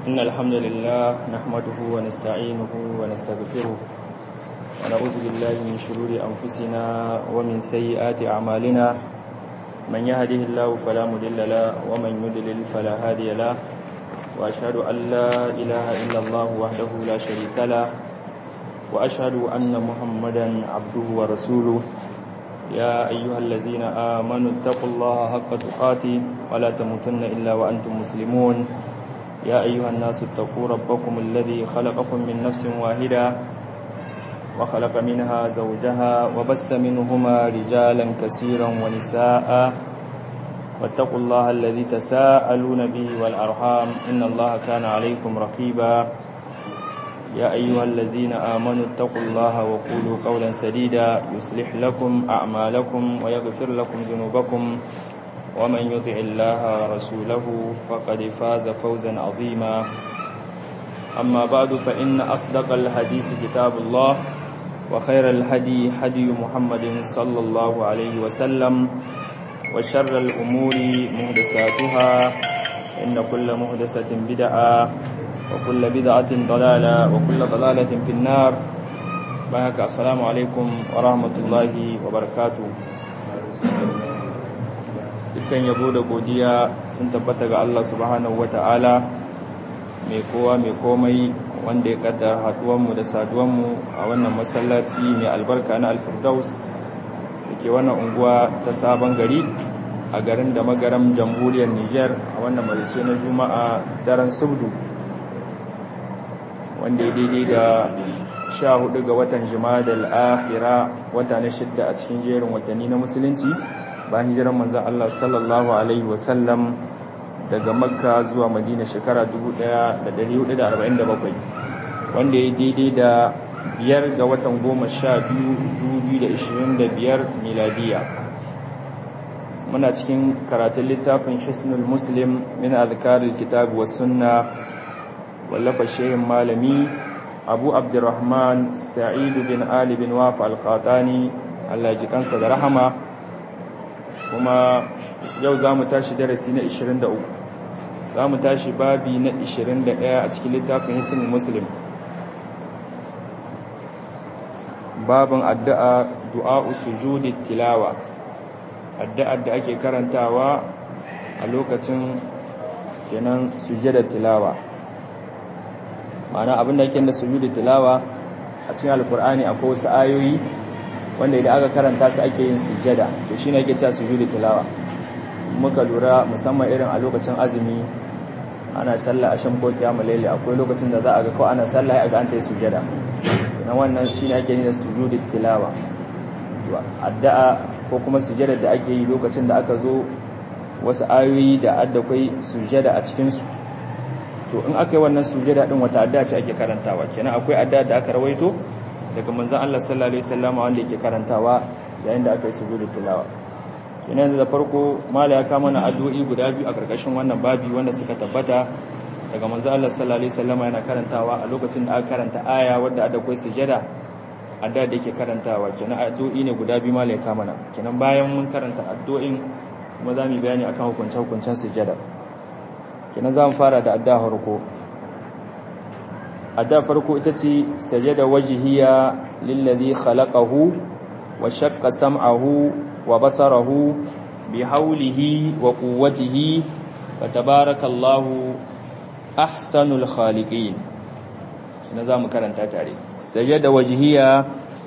إن الحمد لله نحمده ونستعينه ونستغفره ونعوذ بالله من شرور أنفسنا ومن سيئات أعمالنا من يهده الله فلا مضل له ومن يضلل فلا هادي له وأشهد أن لا إله إلا الله وحده لا شريك له وأشهد أن محمدا عبده ورسوله يا أيها الذين آمنوا اتقوا الله حق تقاته ولا تموتن إلا وأنتم مسلمون يا أيها الناس اتقوا ربكم الذي خلقكم من نفس واحدة وخلق منها زوجها وبس منهما رجالا كثيرا ونساء واتقوا الله الذي تساءلون به والأرحام إن الله كان عليكم رقيبا يا أيها الذين آمنوا اتقوا الله وقولوا قولا سديدا يصلح لكم أعمالكم ويغفر لكم ذنوبكم ومن يطع الله ورسوله فقد فاز فوزا عظيما أما بعد فإن أصدق الحديث كتاب الله وخير الهدي هدي محمد صلى الله عليه وسلم وشر الأمور مهدساتها إن كل مهدسة بدعة وكل بدعة ضلالة وكل ضلالة في النار بهك السلام عليكم ورحمة الله وبركاته dukkan yabo da godiya sun tabbata ga Allah subhanahu wata'ala mai kowa mai komai wanda ya kaddara haduwanmu da saduwanmu a wannan masallaci mai albarka na alfirdaus da ke wannan unguwa ta sabon gari a garin da magaram jamhuriyar niger a wannan marice na juma'a daren subdu wanda ya daidai da sha hudu ga watan jimadal akhira wata na shidda a cikin jerin watanni na musulunci bayan hijiran manzan Allah sallallahu alaihi wasallam daga makka zuwa madina shekara 1447 wanda ya daidai da biyar ga watan goma sha biyu 2025 miladiya muna cikin karatun littafin hisnul muslim min azkaril kitab wa sunna wallafa shehin malami abu abdurrahman sa'idu bin ali bin wafa alqatani Allah ji kansa da rahama kuma yau za mu tashi darasi na 23 za mu tashi babi na 21 a cikin littafin hisnin muslim babin addu'a du'a sujudi tilawa addu'ar da ake karantawa a lokacin kenan sujjada tilawa ma'ana abin da yake da sujudu tilawa a cikin alkur'ani akwai wasu ayoyi wanda idan aka karanta su ake yin sujjada to shine yake cewa sujudu tilawa muka lura musamman irin a lokacin azumi ana sallah asham ko kiyamul layli akwai lokacin da za a ga ko ana sallah a ga an ta yi sujjada na wannan shine ake yin sujudu tilawa to addu'a ko kuma sujjada da ake yi lokacin da aka zo wasu ayoyi da adda kai sujjada a cikin su to in aka yi wannan sujada din wata addu'a ce ake karantawa kenan akwai addu'a da aka rawaito daga manzon Allah sallallahu alaihi wasallam wanda yake karantawa yayin da aka yi sujudul tilawa kenan yanzu da farko mala ya kama na addu'o'i guda biyu a karkashin wannan babi wanda suka tabbata daga manzon Allah sallallahu alaihi wasallam yana karantawa a lokacin da aka karanta aya wadda ada akwai sujada addu'a da yake karantawa kenan addu'o'i ne guda biyu mala ya kama na kenan bayan mun karanta addu'o'in kuma za mu bayani akan hukunce-hukuncen sujada kenan za mu fara da adda farko adda farko ita ce sajada wajhiya lillazi khalaqahu wa shaqqa sam'ahu wa basarahu bi hawlihi wa quwwatihi wa tabarakallahu ahsanul khaliqin kenan za mu karanta tare sajada wajhiya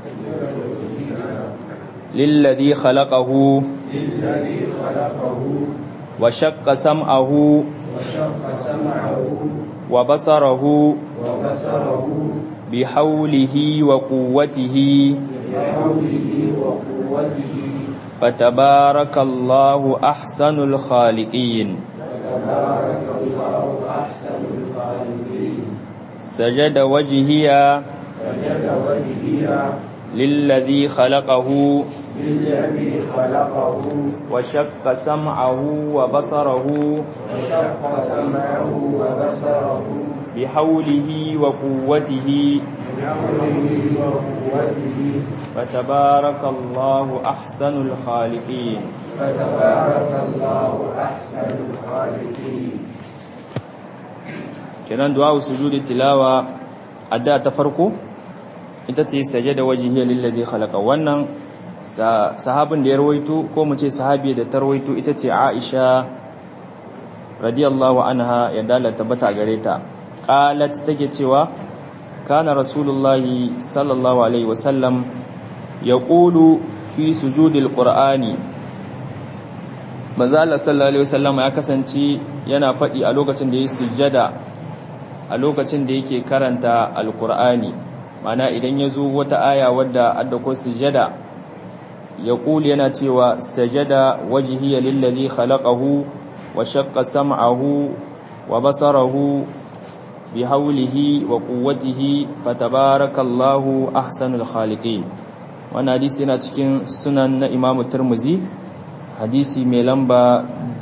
lillazi khalaqahu lillazi khalaqahu wa shaqqa sam'ahu وشق سمعه وبصره وبصره بحوله وقوته بحوله وقوته فتبارك الله أحسن الخالقين فتبارك الله أحسن الخالقين سجد وجهي سجد وجهي للذي خلقه للذي خلقه وشق سمعه وبصره وشق سمعه وبصره بحوله وقوته بحوله وقوته فتبارك الله أحسن الخالقين فتبارك الله أحسن الخالقين kenan du'a sujudi tilawa adda ta farko ita ce sajada wajhiya lillazi khalaqa wannan sahabin da ya rawaito ko mu ce sahabi da ta rawaito ita ce Aisha radiyallahu anha ya dala tabbata gare ta qalat take cewa kana rasulullahi sallallahu alaihi wasallam yaqulu fi sujudil qur'ani manzo Allah sallallahu alaihi wasallam ya kasance yana faɗi a lokacin da yake sujjada a lokacin da yake karanta alqur'ani mana idan ya zo wata aya wadda adda ko sujjada yaqulu yana cewa sajada wajhiya lillazi khalaqahu wa shaqqa sam'ahu wa basarahu bihaulihi wa quwwatihi fatabarakallahu ahsanul khaliqin wannan hadisi yana cikin sunan na Imam Tirmidhi hadisi mai lamba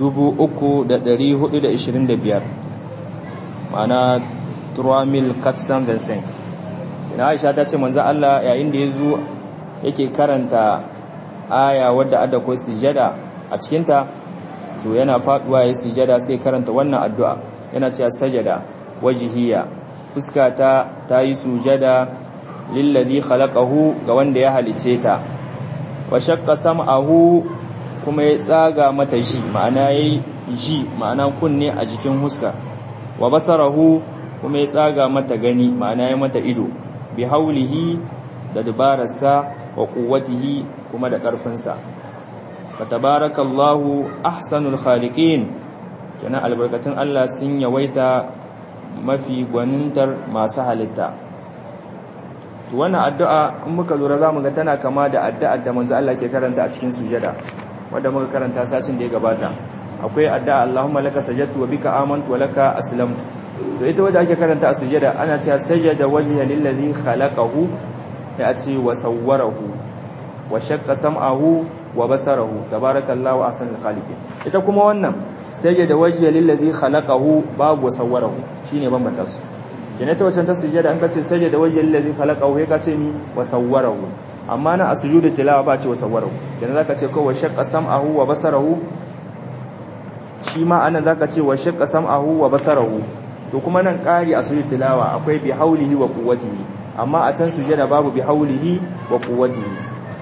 3425 ma'ana Turamil Katsan Vincent ina Aisha ta ce manzo Allah yayin da yazo yake karanta aya wadda ada ko sujada a cikin ta to yana faduwa ya sujada sai karanta wannan addu'a yana cewa sajada wajihiya fuskata ta yi sujada lillazi khalaqahu ga wanda ya halice ta wa shaqqa sam'ahu kuma ya tsaga mata ji ma'ana yayi ji ma'ana kunne a jikin huska wa basarahu kuma ya tsaga mata gani ma'ana ya mata ido bi haulihi da dubararsa wa quwwatihi kuma da ƙarfinsa fa tabarakallahu ahsanul khaliqin kenan albarkatun Allah sun yawaita mafi gwanintar masu halitta to wannan addu'a in muka lura zamu ga tana kama da addu'ar da manzo Allah ke karanta a cikin sujada wanda muka karanta sacin da ya gabata akwai addu'a Allahumma laka sajadtu wa bika amantu wa laka aslamtu to ita wanda ake karanta a sujada ana cewa sajada wajha lillazi khalaqahu ya ce wa sawwarahu wa shaqqa sam'ahu wa basarahu tabarakallahu ahsanul khaliqin ita kuma wannan sajada wajha lillazi khalaqahu babu wa sawwarahu shine bambanta su kene ta wancan ta sujada an kace sajada wajha lillazi khalaqahu ya kace ni wa sawwarahu amma na a sujudu tilawa ba ce wa sawwarahu kene zaka ce ko wa shaqqa sam'ahu wa basarahu shi ma anan zaka ce wa shaqqa sam'ahu wa basarahu to kuma nan ƙari a sujud tilawa akwai bi haulihi wa quwwatihi amma a can sujada babu bi haulihi wa quwwatihi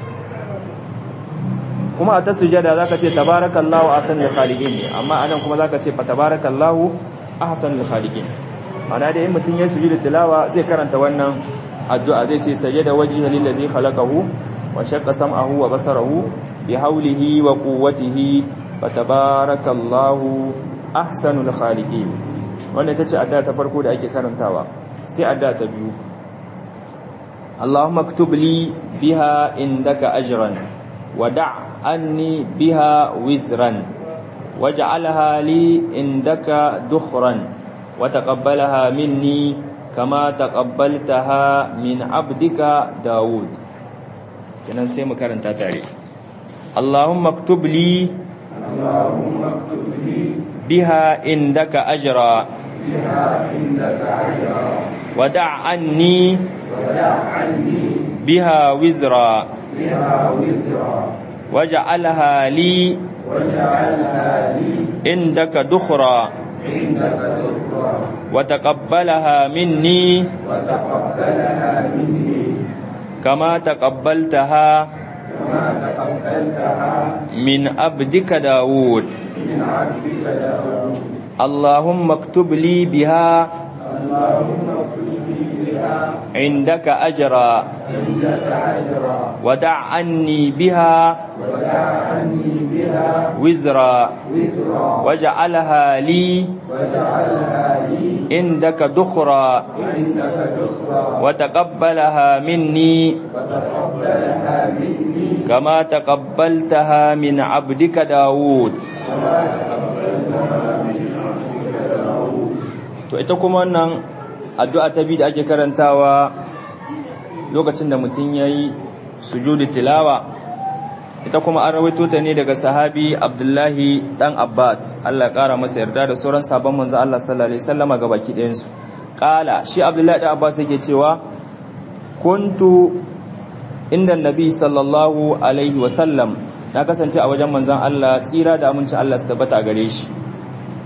kuma a ta sujada zaka ce tabarakallahu ahsanul khaliqin ne amma anan kuma zaka ce fa tabarakallahu ahsanul khaliqin ana da yin mutun ya sujudu tilawa zai karanta wannan addu'a zai ce sajada wajhi lillazi khalaqahu wa shaqqa sam'ahu wa basarahu bi haulihi wa quwwatihi fa tabarakallahu ahsanul khaliqin wannan ita ce addu'a ta farko da ake karantawa sai addu'a ta biyu Allahumma aktub li biha indaka ajran wada' anni biha wizran waj'alha li indaka dukhran wa taqabbalaha minni kama taqabbaltaha min 'abdika Dawud kenan sai mu karanta tare Allahumma aktub li Allahumma aktub li biha indaka ajra biha indaka ajra ودع عني ودع عني بها وزرا بها وزرا واجعلها لي واجعلها لي عندك دخرا عندك ذكرا وتقبلها مني وتقبلها مني كما تقبلتها كما تقبلتها من عبدك داود من عبدك داود اللهم اكتب لي بها اللهم اكتب لي بها عندك أجرا عندك اجرا ودع عني بها ودع عني بها وزرا وزرا واجعلها لي واجعلها لي عندك دخرا عندك ذكرا وتقبلها مني وتقبلها مني كما تقبلتها من عبدك داود to ita kuma wannan addu'a ta biyu da ake karantawa lokacin da mutum yayi sujudu tilawa ita kuma an rawaito ta ne daga sahabi Abdullahi dan Abbas Allah ya kara masa yarda da sauran sabon manzo Allah sallallahu alaihi wasallama ga baki ɗayan su kala shi Abdullahi dan Abbas yake cewa kuntu inda nabi sallallahu alaihi wasallam na kasance a wajen manzon Allah tsira da aminci Allah su tabbata gare shi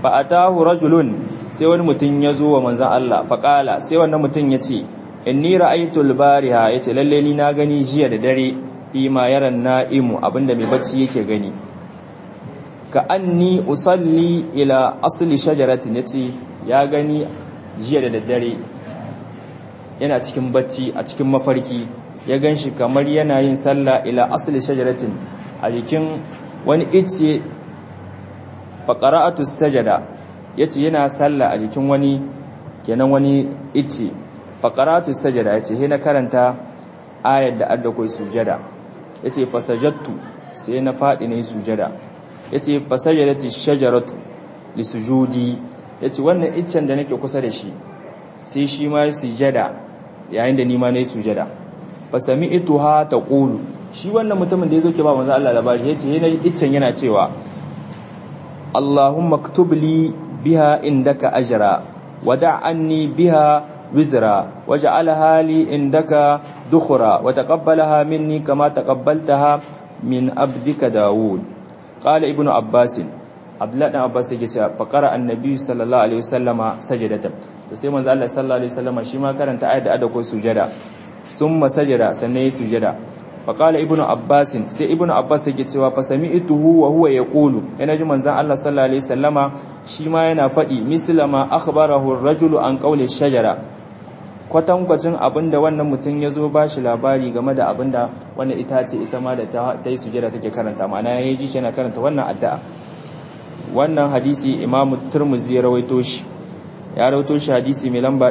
fa atahu rajulun sai wani mutum ya zo wa manzon Allah fa qala sai wannan mutum ya ce inni ra'aytu al-bariha yace lalle ni na gani jiya da dare fi ma yaran na'imu abinda mai bacci yake gani ka anni usalli ila asli shajaratin yace ya gani jiya da daddare yana cikin bacci a cikin mafarki ya ganshi kamar yana yin sallah ila asli shajaratin a jikin wani icce faqara'atu sajada yace yana sallah a jikin wani kenan wani icce faqara'atu sajada yace he na karanta ayar da adda koi sujada yace fasajattu sai na fadi ne sujada yace fasajadati shajaratu lisujudi yace wannan iccen da nake kusa da shi sai shi ma sujada yayin da ni ma nayi sujada fasami'tuha taqulu shi wannan mutumin da yazo ke ba manzo Allah labari yace yana iccen yana cewa Allahumma aktub li biha indaka ajra wada' anni biha wizra waj'alha li indaka dukhra wa taqabbalaha minni kama taqabbaltaha min abdika Dawud qala ibnu Abbas Abdullah dan Abbas yake cewa faqara annabi sallallahu alaihi wasallama sajadatan to sai manzo Allah sallallahu alaihi wasallama shi ma karanta ayat da ada ko sujada summa sajada sannan yi sujada faqala ibnu Abbas sai ibnu Abbas yake cewa fa sami'tuhu wa huwa yaqulu yana ji manzo Allah sallallahu alaihi wasallama shi ma yana fadi mislama akhbarahu ar-rajulu an qawli shajara kwatankwacin abinda wannan mutum ya zo ba shi labari game da abinda wannan itace ita ma da ta yi sujada take karanta ma'ana ya ji shi yana karanta wannan addu'a wannan hadisi imam turmuzi ya rawaito shi ya rawaito shi hadisi mai lamba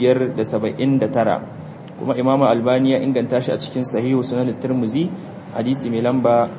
579 kuma imam albani ya inganta shi a cikin sahihu sunan turmuzi hadisi mai lamba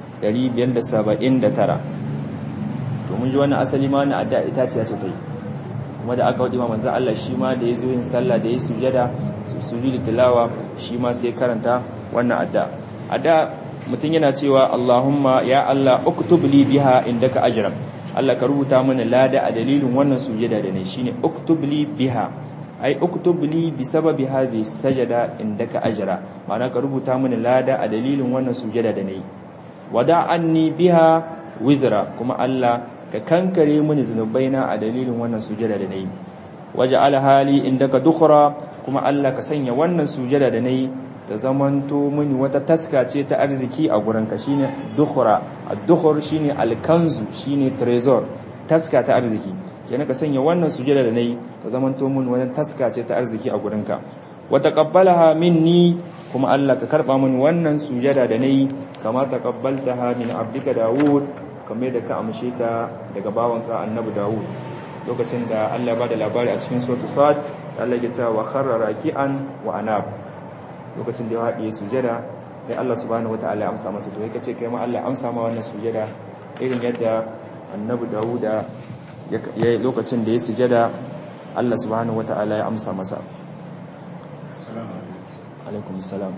579 to mun ji wannan asali ma wannan addu'a itace ce ta yi kuma da aka wadima manzan Allah shi ma da ya zo yin sallah da ya sujada sujudi tilawa shi ma sai karanta wannan adda adda mutum yana cewa Allahumma ya Allah uktub li biha indaka ajran Allah ka rubuta mana lada a dalilin wannan sujada da ne shine uktub li biha ai uktub li bi sababi hazi sajada indaka ajra ma'ana ka rubuta mana lada a dalilin wannan sujada da ne wada anni biha wizra kuma Allah ka kankare mini zunubaina a dalilin wannan sujada da nayi waje alhali indaka dukhra kuma Allah ka sanya wannan sujada da nayi ta zamanto mini wata taska ce ta arziki a gurin ka shine dukhra ad-dukhr shine al-kanzu shine trezor taska ta arziki kenan ka sanya wannan sujada da nayi ta zamanto mini wata taska ce ta arziki a gurin ka wa taqabbalaha minni kuma Allah ka karba mini wannan sujada da nayi kama taqabbaltaha min abdika Dawud kamar da ka amshe ta daga bawanka annabi Dawud lokacin da Allah ba da labari a cikin suratu Sad Allah ya ce wa kharra raki'an wa anab lokacin da ya haɗe sujada sai Allah subhanahu wataala ya amsa masa to yake ce kai ma Allah amsa ma wannan sujada irin yadda annabi Dawud ya lokacin da ya sujada Allah subhanahu wataala ya amsa masa assalamu alaikum assalam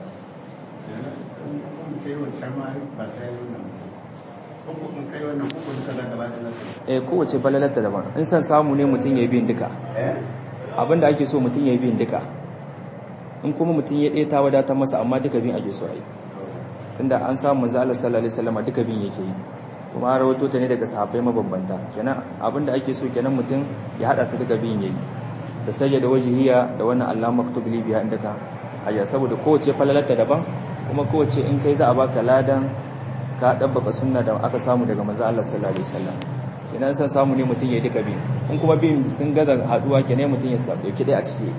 eh kowace balalarta daban in san samu ne mutum ya yi biyun duka abinda ake so mutum ya yi biyun duka in kuma mutum ya ɗaya ta wadatar masa amma duka biyun ake so a yi tunda an samu manzo Allah sallallahu alaihi wasallam duka biyun yake yi kuma an rawato ta ne daga sahabbai mabambanta kenan abinda ake so kenan mutum ya hada su duka biyun yayi da sajda wajhiya da wannan Allah maktub li biha indaka ayya saboda kowace falalarta daban kuma kowace in kai za a baka ladan ka dabbaka sunna da aka samu daga manzo Allah sallallahu alaihi wasallam kenan san samu ne mutun ya duka bi in kuma bin sun gaza haduwa kenan mutun ya sa dauki dai a ciki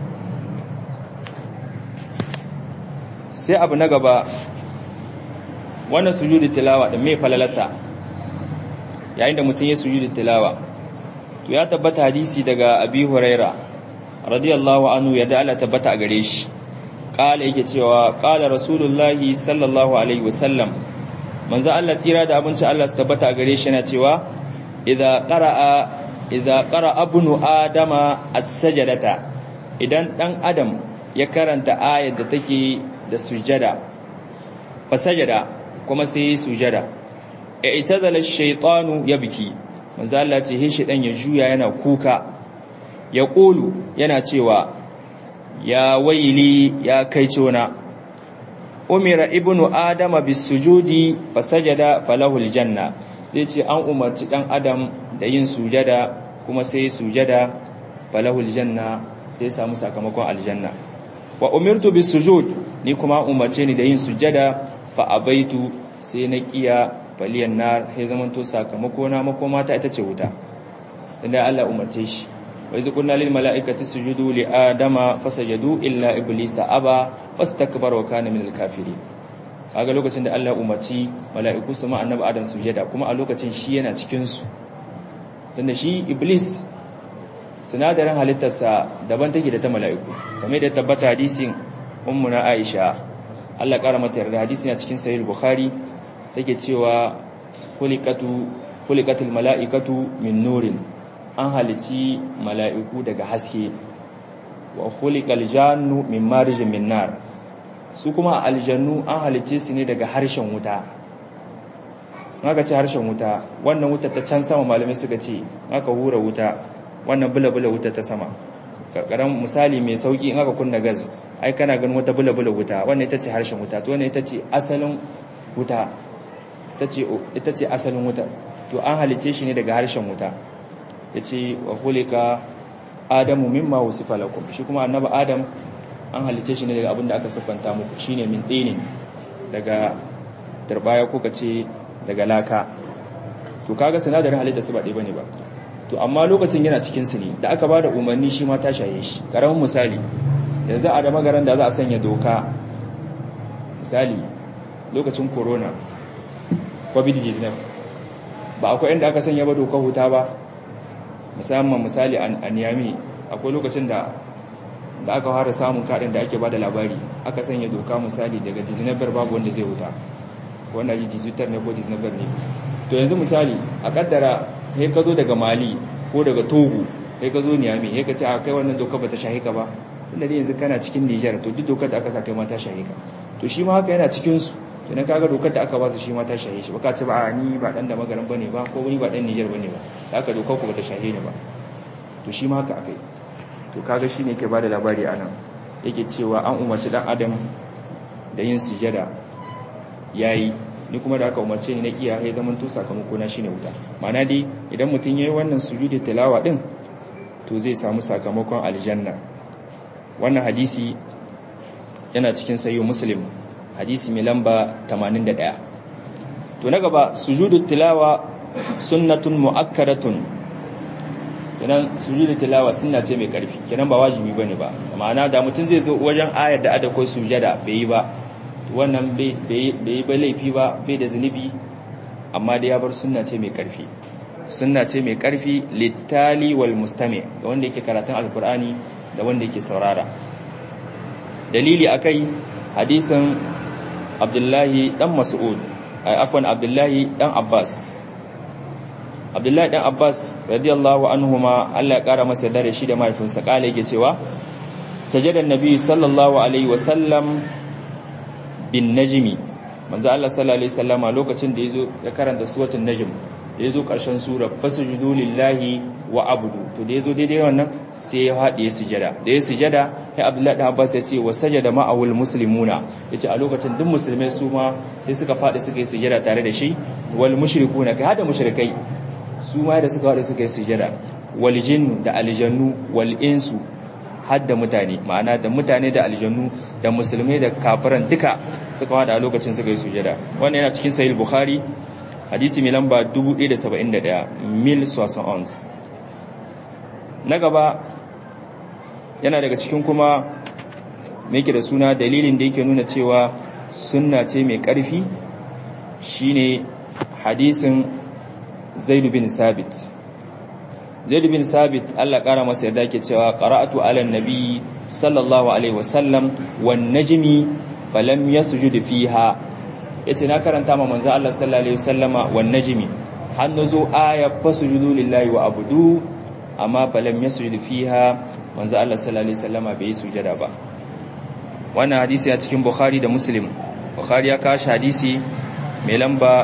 sai abu na gaba wannan sujudu tilawa da me falalata yayin da mutun ya sujudu tilawa to ya tabbata hadisi daga Abi Huraira radiyallahu anhu ya da Allah tabbata a gare shi kala yake cewa kala rasulullahi sallallahu alaihi wasallam manzo Allah tsira da abinci Allah su tabbata a gare shi yana cewa idza qara'a idza qara'a ibnu adama as-sajdata idan dan adam ya karanta ayar da take da sujada fa sajada kuma sai sujada i'tazala ash-shaytanu yabki manzo Allah ce he shedan ya juya yana kuka ya kulu yana cewa ya waili ya kai cona umira ibnu adama bisujudi fasajada falahul janna zai ce an umarci dan adam da yin sujada kuma sai sujada falahul janna sai samu sakamakon aljanna wa umirtu bis sujud ni kuma umarce ni da yin sujada fa abaitu sai na kiya faliyan nar sai zamanto sakamako na makoma ta ita ce wuta inda Allah umarce shi wa iz qulna lil mala'ikati sujudu li adama fasajadu illa iblisa aba wastakbara wa kana minal kafirin kaga lokacin da Allah umarci mala'iku su ma annabi adam sujada kuma a lokacin shi yana cikin su tunda shi iblis sinadarin halittarsa daban take da ta mala'iku kamar da tabbata hadisin ummuna aisha Allah ƙara mata yarda hadisi na cikin sahih bukhari take cewa khuliqatu khuliqatul mala'ikatu min nurin an halici mala'iku daga haske wa khuliqal jannu min marijin min nar su kuma aljannu an halice su ne daga harshen wuta aka ce harshen wuta wannan wuta ta can sama malamai suka ce aka hura wuta wannan bula-bula wuta ta sama karan misali mai sauki in aka kunna gas ai kana ganin wata bula-bula wuta wannan ita ce harshen wuta to wannan ita ce asalin wuta ita ce asalin wuta to an halice shi ne daga harshen wuta yace wa khulika adamu mimma wusifa lakum shi kuma annabi adam an halice shi ne daga abin da aka siffanta muku shine min tinin daga turbaya ko kace daga laka to kaga sinadarin halitta su ba ɗaya bane ba to amma lokacin yana cikin su ne da aka bada umarni shi ma ta shaye shi karamin misali yanzu a da magaran da za a sanya doka misali lokacin corona covid-19 ba akwai inda aka sanya ba doka huta ba musamman misali a niyami akwai lokacin da da aka fara samun kaɗin da ake ba da labari aka sanya doka misali daga disneyber babu wanda zai wuta wanda ji disneyber ne ko disneyber ne to yanzu misali a kaddara sai ka zo daga mali ko daga togo sai ka zo niyami sai ka ce a kai wannan doka ba ta shahi ka ba tunda dai yanzu kana cikin niger to duk dokar da aka sa kai ma ta shahi ka to shi ma haka yana cikin su kenan kaga dokar da aka ba su shi ma ta shahe shi baka ce ba a ni ba dan da magaran bane ba ko ni ba dan Niger bane ba da aka dokar ku bata shahe ni ba to shi ma haka akai to kaga shine yake bada labari anan yake cewa an umarci dan adam da yin sujada yayi ni kuma da aka umarce ni na kiya ya zaman to sakamako na shine wuta ma'ana dai idan mutun yayi wannan sujudi tilawa din to zai samu sakamakon aljanna wannan hadisi yana cikin sayo muslim hadisi mai lamba 81 to na gaba sujudu tilawa sunnatun muakkadatun kenan sujudu tilawa sunna ce mai karfi kenan ba wajibi bane ba ma'ana da mutum zai zo wajen ayar da ada ko sujada bai yi ba wannan bai yi ba laifi ba bai da zunubi amma da ya bar sunna ce mai karfi sunna ce mai karfi littali wal mustami ga wanda yake karatun alkur'ani da wanda yake saurara dalili akai hadisin abdullahi dan mas'ud afwan abdullahi dan abbas abdullahi dan abbas radiyallahu anhuma Allah ya kara masa dare shi da mahaifinsa kala yake cewa sajadan nabi sallallahu alaihi wasallam bin najmi manzo Allah sallallahu alaihi wasallama lokacin da yazo ya karanta suratul najm da yazo karshen sura fasjudu lillahi wa abudu to da yazo daidai wannan sai ya haɗe sujada da ya sujada sai Abdullahi da Abbas ya ce wa sajada ma'awul muslimuna yace a lokacin duk musulmai su ma sai suka faɗi suka yi sujada tare da shi wal mushrikuna kai hada mushrikai su ma da suka faɗi suka yi sujada wal jinn da aljannu wal insu hadda mutane ma'ana da mutane da aljannu da musulmai da kafiran duka suka faɗi a lokacin suka yi sujada wannan yana cikin sahih bukhari hadisi mai lamba 1071 mil 71 na gaba yana daga cikin kuma mai da suna dalilin da yake nuna cewa sunna ce mai ƙarfi shine hadisin zaidu bin sabit zaidu bin sabit Allah ƙara masa yarda ke cewa qara'atu ala nabi sallallahu alaihi wasallam wan najmi falam yasjud fiha yace na karanta ma manzo Allah sallallahu alaihi wasallama wan najmi har nazo aya fasjudu lillahi wa abudu amma falam yasjud fiha manzo Allah sallallahu alaihi wasallama bai sujada ba wannan hadisi a cikin Bukhari da Muslim Bukhari ya kashi hadisi mai lamba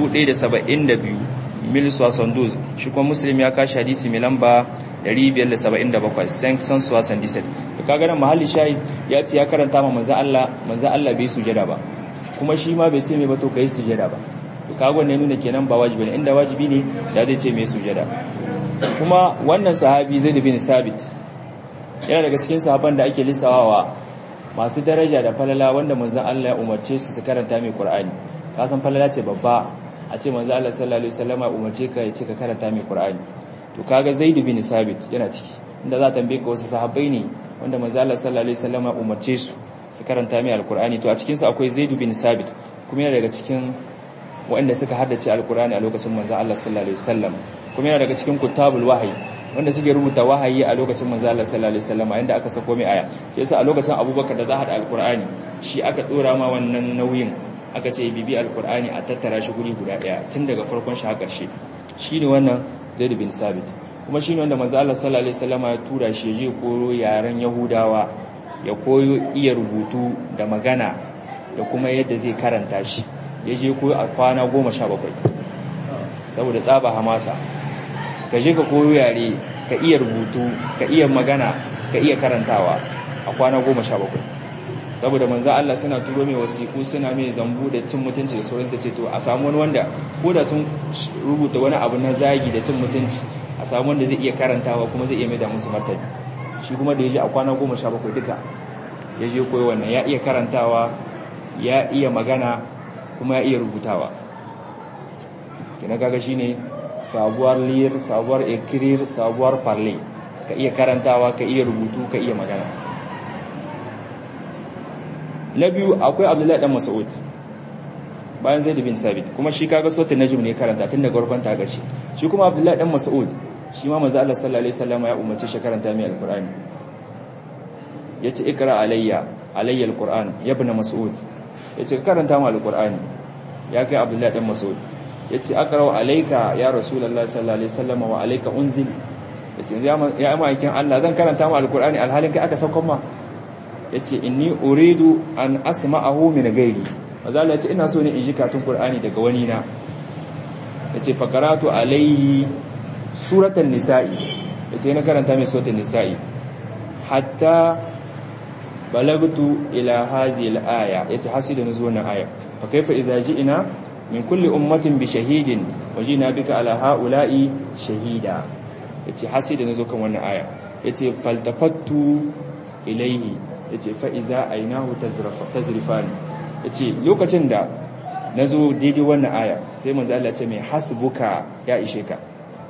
1072 mil soixante shi kuma Muslim ya kashi hadisi mai lamba 577 san soixante dix to kaga nan mahalli shayi ya ce ya karanta ma manzo Allah manzo Allah bai sujada ba kuma shi ma bai ce mai ba to kai sujada ba to kaga wannan nuna kenan ba wajibi ne inda wajibi ne da zai ce mai sujada kuma wannan sahabi Zaid bin Sabit yana daga cikin sahaban da ake lissawawa masu daraja da falala wanda manzon Allah ya umarce su su karanta mai Qur'ani ka san falala ce babba a ce manzon Allah sallallahu alaihi wasallam ya umarce ka ya ce ka karanta mai Qur'ani to kaga Zaid bin Sabit yana ciki inda za ta tambaye ka wasu sahabbai ne wanda manzon Allah sallallahu alaihi wasallam ya umarce su su karanta mai alkur'ani to a cikin su akwai Zaid bin Sabit kuma yana daga cikin waɗanda suka haddace alkur'ani a lokacin manzo Allah sallallahu alaihi wasallam kuma yana daga cikin kutabul wahyi wanda suke rubuta wahayi a lokacin manzo Allah sallallahu alaihi wasallam inda aka sako mai aya yasa a lokacin Abubakar da za hada alkur'ani shi aka dora ma wannan nauyin aka ce bibi alkur'ani a tattara shi guri guda daya tun daga farkon shi har ƙarshe shine wannan Zaid bin Sabit kuma shine wanda manzo Allah sallallahu alaihi wasallam ya tura shi je koro yaren Yahudawa ya koyo iya rubutu da magana da kuma yadda zai karanta shi ya je koyo a kwana goma sha bakwai saboda tsaba hamasa ka je ka koyo yare ka iya rubutu ka iya magana ka iya karantawa a kwana goma sha bakwai saboda manzo Allah suna turo mai wasiku suna mai zambu da cin mutunci da sauransu ce to a samu wani wanda ko da sun rubuta wani abu na zagi da cin mutunci a samu wanda zai iya karantawa kuma zai iya mai da musu martani shi kuma da ya je a kwana goma sha bakwai duka ya je koyi wannan ya iya karantawa ya iya magana kuma ya iya rubutawa kina kaga shine sabuwar lir sabuwar ekirir sabuwar farle ka iya karantawa ka iya rubutu ka iya magana na biyu akwai abdullahi dan mas'ud bayan zaid bin sabit kuma shi kaga sautin najm ne karanta tun daga farkon ta gashi shi kuma abdullahi dan mas'ud shi ma manzo Allah sallallahu alaihi wasallam ya umarci shi karanta mai alqur'ani yace ikra alayya alayya alqur'an ya ibn mas'ud yace karanta mu alqur'ani ya kai abdullahi dan mas'ud yace aqra alayka ya rasulullahi sallallahu alaihi wasallam wa alayka unzil yace ya ma'aikin Allah zan karanta mu alqur'ani alhalin kai aka saukon ma yace inni uridu an asma'ahu min ghairi manzo Allah yace ina so ne in ji katun qur'ani daga wani na yace faqaratu alayhi suratan nisa'i yace na karanta mai suratul nisa'i hatta balagtu ila hazihi al-aya yace hasida nazo wannan aya fa kaifa idza ji'na min kulli ummatin bi shahidin wajina bika ala haula'i shahida yace hasida nazo kan wannan aya yace faltafattu ilayhi yace fa iza ainahu tazrafa tazrifan yace lokacin da nazo daidai wannan aya sai manzo Allah ya ce mai hasbuka ya ishe ka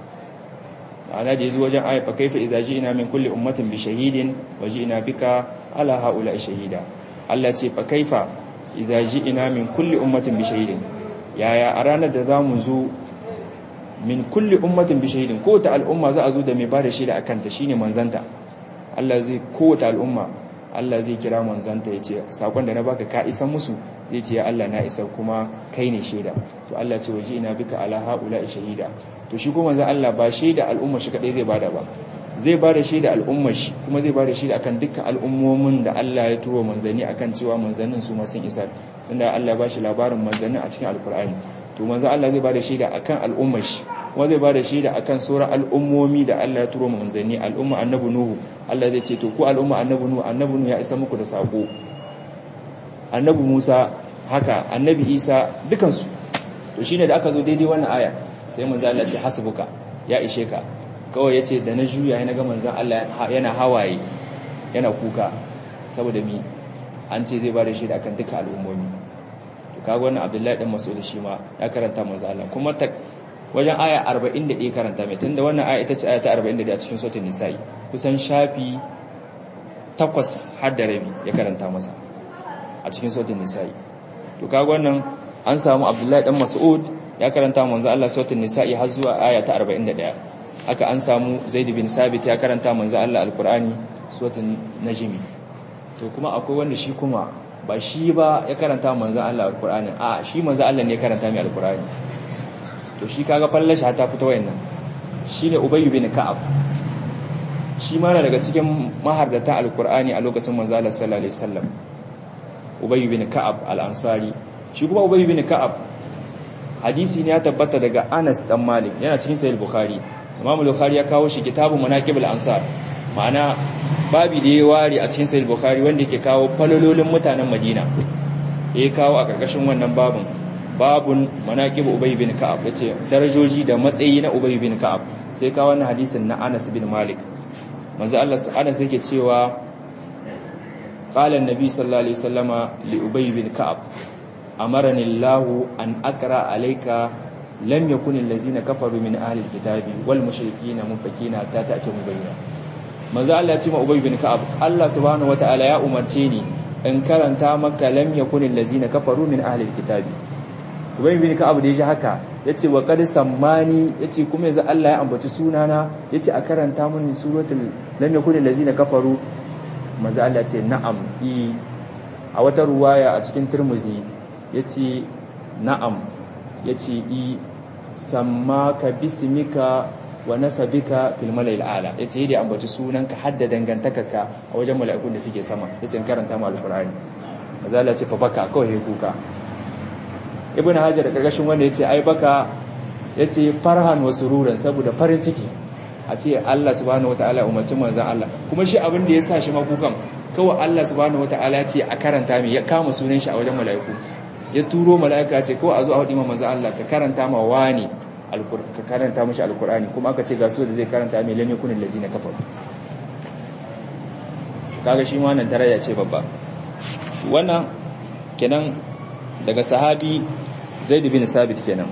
ana da yazo wajen aya fa kaifa idza ji'na min kulli ummatin bi shahidin wa ji'na bika ala haula shahida Allah ce fa kaifa idza ji'na min kulli ummatin bi shahidin yaya a ranar da zamu zo min kulli ummatin bi shahidin ko ta al'umma za a zo da mai bada shaida akan ta shine manzanta Allah zai ko ta al'umma Allah zai kira manzanta yace sakon da na baka ka isa musu zai ce ya Allah na isa kuma kai ne shaida to Allah ce waje ina bika ala haula shahida to shi kuma manzon Allah ba shaida al'umma shi kadai zai bada ba zai bada shaida al'umma shi kuma zai bada shaida akan dukkan al'ummomin da Allah ya turo manzanni akan cewa manzannin su ma sun isa tunda Allah ya bashi labarin manzannin a cikin alkur'ani to manzon Allah zai bada shaida akan al'umma shi kuma zai bada shaida akan sauran al'ummomi da Allah ya turo manzanni al'umma annabi nuhu Allah zai ce to ku al'umma annabi nuhu annabi nuhu ya isa muku da sako annabi Musa haka annabi Isa dukansu to shine da aka zo daidai wannan aya sai manzo Allah ce hasbuka ya ishe ka kawai yace da na juya yana ga manzon Allah yana hawaye yana kuka saboda mi an ce zai bada shi da akan duka al'ummomi to kaga wannan Abdullahi dan Mas'ud shi ma ya karanta manzo Allah kuma ta wajen aya 41 karanta mai tunda wannan aya ita ce aya ta 41 a cikin suratul nisa'i kusan shafi takwas har da rabi ya karanta masa a cikin suratul nisa'i to kaga wannan an samu Abdullahi dan Mas'ud ya karanta manzo Allah suratul nisa'i har zuwa aya ta 41 haka an samu Zaid bin Sabit ya karanta manzo Allah alqur'ani suratul najm to kuma akwai wanda shi kuma ba shi ba ya karanta manzo Allah alqur'ani a shi manzo Allah ne ya karanta mai alqur'ani to shi kaga fallashi ta fita wayannan shine Ubay bin Ka'ab shi ma daga cikin mahardata alqur'ani a lokacin manzo Allah sallallahu alaihi wasallam Ubay bin Ka'ab al-Ansari shi kuma Ubay bin Ka'ab hadisi ne ya tabbata daga Anas dan Malik yana cikin Sahih Bukhari Imam Bukhari ya kawo shi kitabun Manaqibul Ansar ma'ana babi da ya ware a cikin Sahih Bukhari wanda yake kawo falololin mutanen Madina ya kawo a karkashin wannan babin babun manaqib ubay bin ka'ab yace darajoji da matsayi na ubay bin ka'ab sai ka wannan hadisin na Anas bin Malik manzo Allah Anas yake cewa qala an-nabi sallallahu alaihi wasallama li ubay bin ka'ab amarani Allah an aqra alayka lam yakun allazina kafaru min ahli alkitabi wal mushrikeena munfakina ta ta'ti mubayyana manzo Allah ya ce ma ubay bin ka'ab Allah subhanahu wataala ya umarce ni in karanta maka lam yakun allazina kafaru min ahli alkitabi ubay bin ka'ab da yaji haka yace wa qad sammani yace kuma yanzu Allah ya ambaci sunana yace a karanta mun suratul lam yakun allazina kafaru manzo Allah ce na'am i a wata ruwaya a cikin Tirmidhi yace na'am yace i sammaka bismika wa nasabika fil mala'il ala yace da ambaci sunanka hadda dangantakarka a wajen mala'ikun da suke sama yace in karanta mu alqur'ani manzo Allah ce fa baka kawai kuka ibn hajar da karkashin wanda yace ai baka yace farhan wa sururan saboda farin ciki a ce Allah subhanahu wataala umarci manzon Allah kuma shi abin da ya sa shi makukan kawai Allah subhanahu wataala ce a karanta mai ya kama sunan shi a wajen mala'iku ya turo mala'ika ce kawai a zo a hudi manzon Allah ka karanta ma wani ka karanta mishi alqur'ani kuma aka ce ga su da zai karanta mai lam yakun allazina kafaru kaga shi ma nan tarayya ce babba wannan kenan daga sahabi zaid bin sabit kenan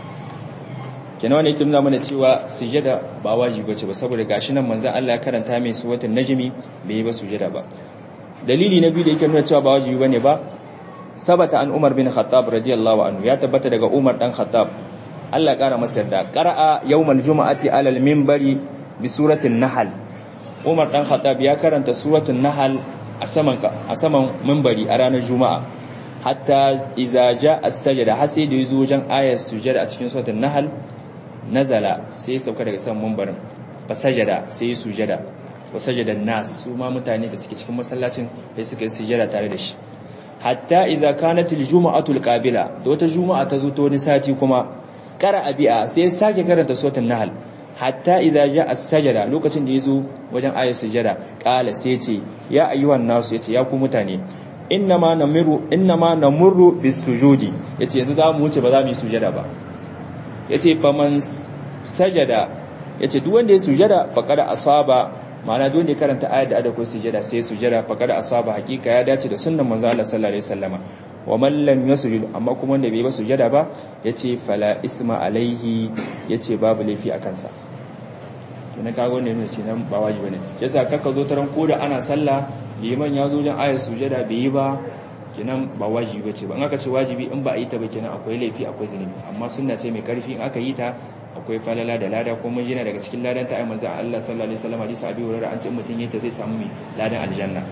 kenan wanda yake nuna mana cewa sujada ba wajibi bace ba saboda gashi nan manzon Allah ya karanta mai suratul najmi bai yi ba sujada ba dalili na biyu da yake nuna cewa ba wajibi bane ba sabata an Umar bin Khattab radiyallahu anhu ya tabbata daga Umar dan Khattab Allah kara masa yarda qara'a yawmal jumu'ati alal minbari bi suratul nahl Umar dan Khattab ya karanta suratul nahl a saman a saman minbari a ranar juma'a hatta iza ja as-sajda har sai da yazo wajen ayar sujada a cikin suratul nahl nazala sai sauka daga saman minbarin fa sajada sai sujada wa sajada nas su ma mutane da suke cikin masallacin sai suka yi sujada tare da shi hatta iza kanat al-jum'atu al-qabila da wata juma'a ta zo ta wani sati kuma qara abi'a sai sake karanta suratul nahl hatta idza ja as-sajada lokacin da yazo wajen ayar sujada qala sai ce ya ayyuhan nasu yace ya ku mutane innama namiru innama namurru bis-sujudi yace yanzu za mu wuce ba za mu yi sujada ba yace faman sajada yace duk wanda ya sujada faqad asaba ma'ana duk wanda ya karanta ayar da ada ko sujada sai sujada faqad asaba hakika ya dace da sunnan manzo Allah sallallahu alaihi wasallama wa man lam yasjud amma kuma wanda bai ba sujada ba yace fala isma alaihi yace babu laifi a kansa to na kago ne ne ce nan ba wajibi ne yasa kaka zo taran koda ana sallah liman ya zo wajen ayar sujada bai yi ba kenan ba wajibi bace ba in aka ce wajibi in ba a yi ta ba kenan akwai laifi akwai zunubi amma sunna ce mai karfi in aka yi ta akwai falala da lada ko mun jina daga cikin ladan ta ai manzo Allah sallallahu alaihi wasallam hadisi abi hurairah an ce mutun yayi ta zai samu mai ladan aljanna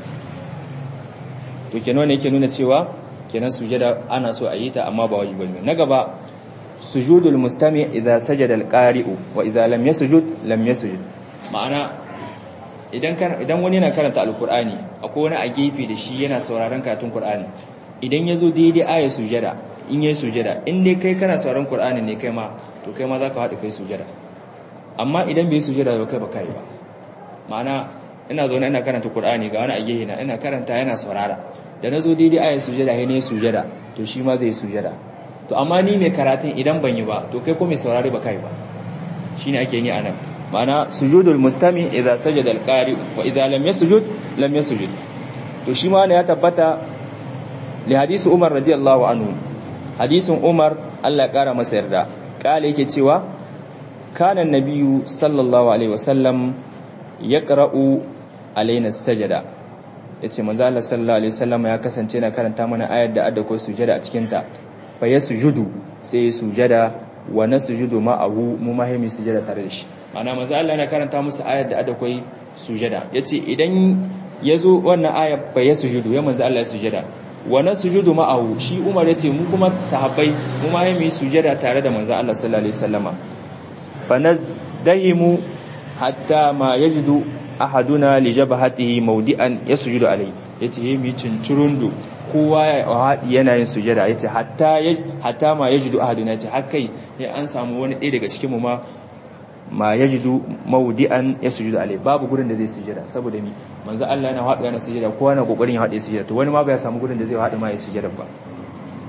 to kenan ne yake nuna cewa kenan sujada ana so a yi ta amma ba wajibi ne na gaba sujudul mustami idza sajada alqari'u wa idza lam yasjud lam yasjud ma'ana idan idan wani yana karanta alqur'ani akwai wani a gefe da shi yana sauraron karatun qur'ani idan yazo daidai ayat sujada in yayi sujada in dai kai kana sauraron qur'ani ne kai ma to kai ma zaka haɗu kai sujada amma idan bai sujada ba kai ba kai ba ma'ana ina zo ina karanta qur'ani ga wani a gefe na ina karanta yana saurara da nazo daidai ayat sujada sai ne sujada to shi ma zai sujada to amma ni mai karatun idan ban yi ba to kai ko mai saurari ba kai ba shine ake yi anan ma'ana sujudul mustami idza sajada alqari wa idza lam yasjud lam yasjud to shi ma ne ya tabbata li hadisi Umar radiyallahu anhu hadisin Umar Allah ya kara masa yarda kale yake cewa kana nabiyyu sallallahu alaihi wasallam yaqra'u alaina sajada yace manzo Allah sallallahu alaihi wasallam ya kasance na karanta mana ayar da adda ko sujada a cikin ta fa yasjudu sai ya sujada wa nasjudu ma'ahu mu mahimi sujada tare da shi ana manzo Allah yana karanta musu ayar da adda koi sujada yace idan yazo wannan ayar fa yasjudu ya manzo Allah ya sujada wa nasjudu ma'ahu shi Umar yace mu kuma sahabbai mu mahimi sujada tare da manzo Allah sallallahu alaihi wasallama fa nazdahimu hatta ma yajidu ahaduna li jabhatihi mawdi'an yasjudu alayhi yace yi mi cincirundu kowa yana yin sujada yace hatta hatta ma yajidu ahaduna yace har kai ya an samu wani ɗaya daga cikin mu ma ma yajidu mawdi'an yasjudu alayhi babu gurin da zai sujada saboda mi manzo Allah yana haɗu yana sujada kowa yana kokarin ya haɗe sujada to wani ma ba ya samu gurin da zai haɗu ma ya sujada ba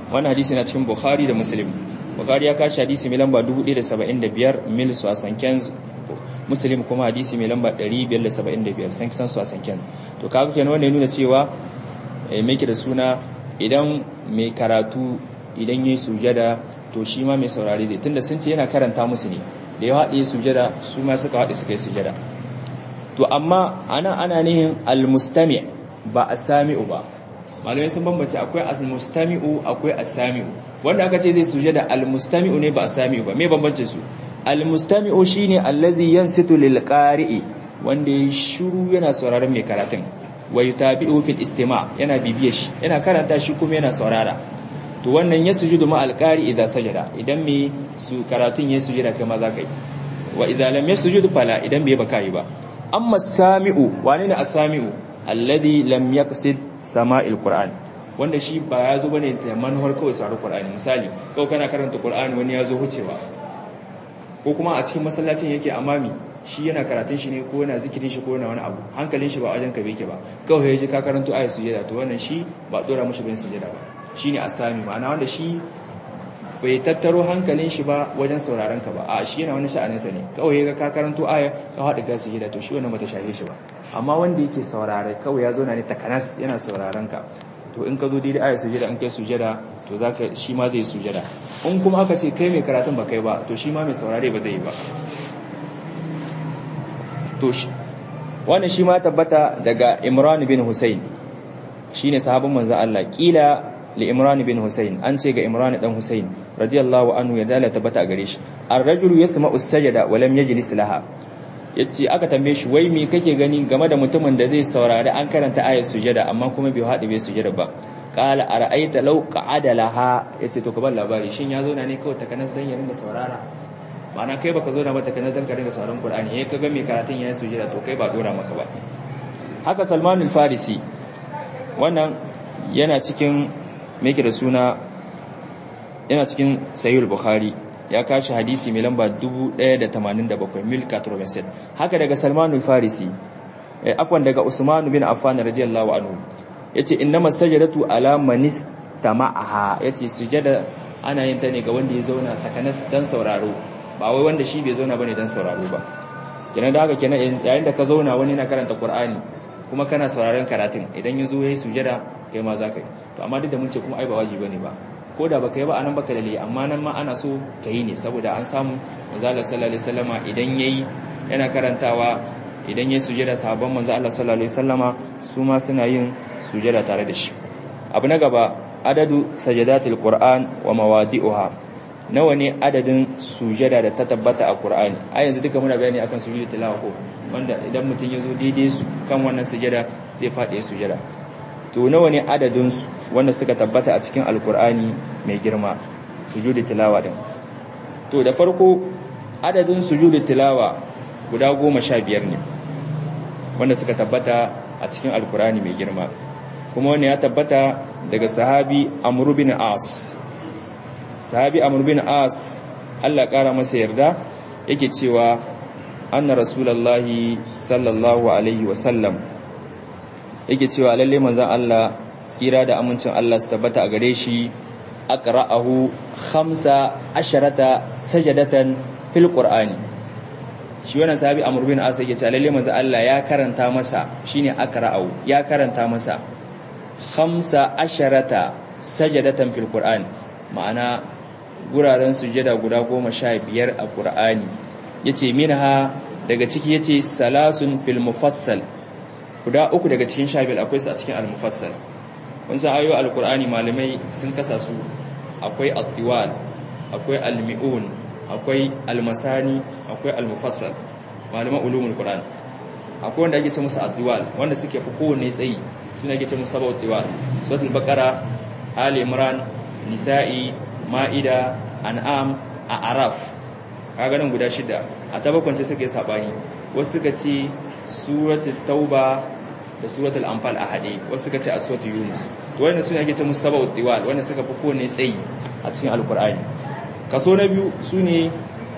wannan hadisi na cikin bukhari da muslim bukhari ya kashi hadisi mai lamba 1075 mil su a sanken muslim kuma hadisi mai lamba 575 san kisan su a sanken to kaga kenan wannan ya nuna cewa mai da suna idan mai karatu idan yayi sujada to shi ma mai saurari zai tunda sun ce yana karanta musu ne da ya haɗe sujada su ma suka haɗe suka yi sujada to amma ana ana nihin almustami ba asami'u ba malamai sun bambance akwai almustami'u akwai asami'u wanda aka ce zai sujada almustami'u ne ba asami'u ba me bambance su almustami'u shine allazi yansitu lil qari'i wanda ya shiru yana sauraron mai karatun wa yutabi'u fil istima' yana bibiye shi yana karanta shi kuma yana saurara to wannan ya sujudu ma alqari idan sajada idan me su karatun ya sujada kai ma za ka yi wa idza lam yasjud fala idan bai baka yi ba amma sami'u wane ne as-sami'u alladhi lam yaqsid sama'il qur'an wanda shi ba ya zo bane da manuwar kawai saurari qur'ani misali kawai kana karanta qur'ani wani ya zo hucewa ko kuma a cikin masallacin yake amami shi yana karatun shi ne ko yana zikirin shi ko yana wani abu hankalin shi ba wajen ka beke ba kawai ya ji ka karanto ayat sujada to wannan shi ba dora mushi bin sujada ba shine asami ma'ana wanda shi bai tattaro hankalin shi ba wajen sauraron ka ba a shi yana wani sha'anin sa ne kawai ya ga ka karanto aya ka hada ka sujada to shi wannan bata shafe shi ba amma wanda yake saurare kawai ya zo na ne takanas yana sauraron ka to in ka zo daidai ayat sujada in kai sujada to zaka shi ma zai sujada in kuma aka ce kai mai karatun ba kai ba to shi ma mai saurare ba zai yi ba to shi wannan shi ma tabbata daga Imran bin Husayn shine sahabban manzon Allah kila li Imran bin Husayn an ce ga Imran dan Husayn radiyallahu anhu ya dala tabbata gare shi ar-rajulu yasma'u as-sajda wa lam yajlis laha yace aka tambaye shi wai me kake gani game da mutumin da zai saurari an karanta ayat sujada amma kuma bai haɗe bai sujada ba qala ara'aita law qa'ada laha yace to ka bar labari shin ya zo na ne kawai takanas dan ya rinda saurara ma'ana kai baka zo da mata kana zan ka ringa sauraron Qur'ani eh kaga mai karatun yayin sujada to kai ba dora maka ba haka Salman al-Farisi wannan yana cikin me yake da suna yana cikin Sahih al-Bukhari ya kashi hadisi mai lamba 1087 mil 87 haka daga Salman al-Farisi eh afwan daga Usman bin Affan radiyallahu anhu yace innamas sajadatu ala manis tama'aha yace sujada ana yin ta ne ga wanda ya zauna takanas dan sauraro ba wai wanda shi bai zauna bane dan sauraro ba kenan da haka kenan yayin da ka zauna wani na karanta Qur'ani kuma kana sauraron karatun idan yazo yayi sujada kai ma zaka yi to amma duk da mun ce kuma ai ba wajibi bane ba ko da baka yi ba anan baka dalili amma nan ma ana so ka yi ne saboda an samu manzo Allah sallallahu alaihi wasallama idan yayi yana karantawa idan yayi sujada sahabban manzo Allah sallallahu alaihi wasallama su ma suna yin sujada tare da shi abu na gaba adadu sajadatul qur'an wa mawadi'uha nawa ne adadin sujada da ta tabbata a Qur'ani a yanzu duka muna bayani akan sujudu tilawa ko wanda idan mutum ya zo daidai su kan wannan sujada zai faɗi sujada to nawa ne adadin su wanda suka tabbata a cikin alkur'ani mai girma sujudu tilawa din to da farko adadin sujudu tilawa guda goma sha biyar ne wanda suka tabbata a cikin alkur'ani mai girma kuma wani ya tabbata daga sahabi amru bin as sahabi amr bin as Allah ƙara masa yarda yake cewa anna rasulullahi sallallahu alaihi wasallam yake cewa lalle manzon Allah tsira da amincin Allah su tabbata a gare shi aqra'ahu khamsa asharata sajadatan fil qur'ani shi wannan sahabi amr bin as yake cewa lalle manzon Allah ya karanta masa shine aqra'ahu ya karanta masa khamsa asharata sajadatan fil qur'ani ma'ana guraren sujada guda goma sha biyar a ƙur'ani ya ce minha daga ciki ya ce salasun fil mufassal guda uku daga cikin sha biyar akwai su a cikin al-mufassal kun san ayo al-ƙur'ani malamai sun kasa su akwai al-tiwal akwai al-mi'un akwai al-masani akwai al-mufassal malaman ulumul qur'an akwai wanda ake ce musu al-tiwal wanda suke fi kowanne tsayi suna ake ce musu sabu tiwal suratul baqara ali imran nisa'i ma'ida an'am a araf kaga nan guda shida a tabakwance suka yi sabani wasu suka ce suratul tauba da suratul anfal a hade wasu suka ce a suratul yunus to wannan sune ake ce musu sabau diwal wanda suka fi kowanne tsayi a cikin alqur'ani kaso na biyu sune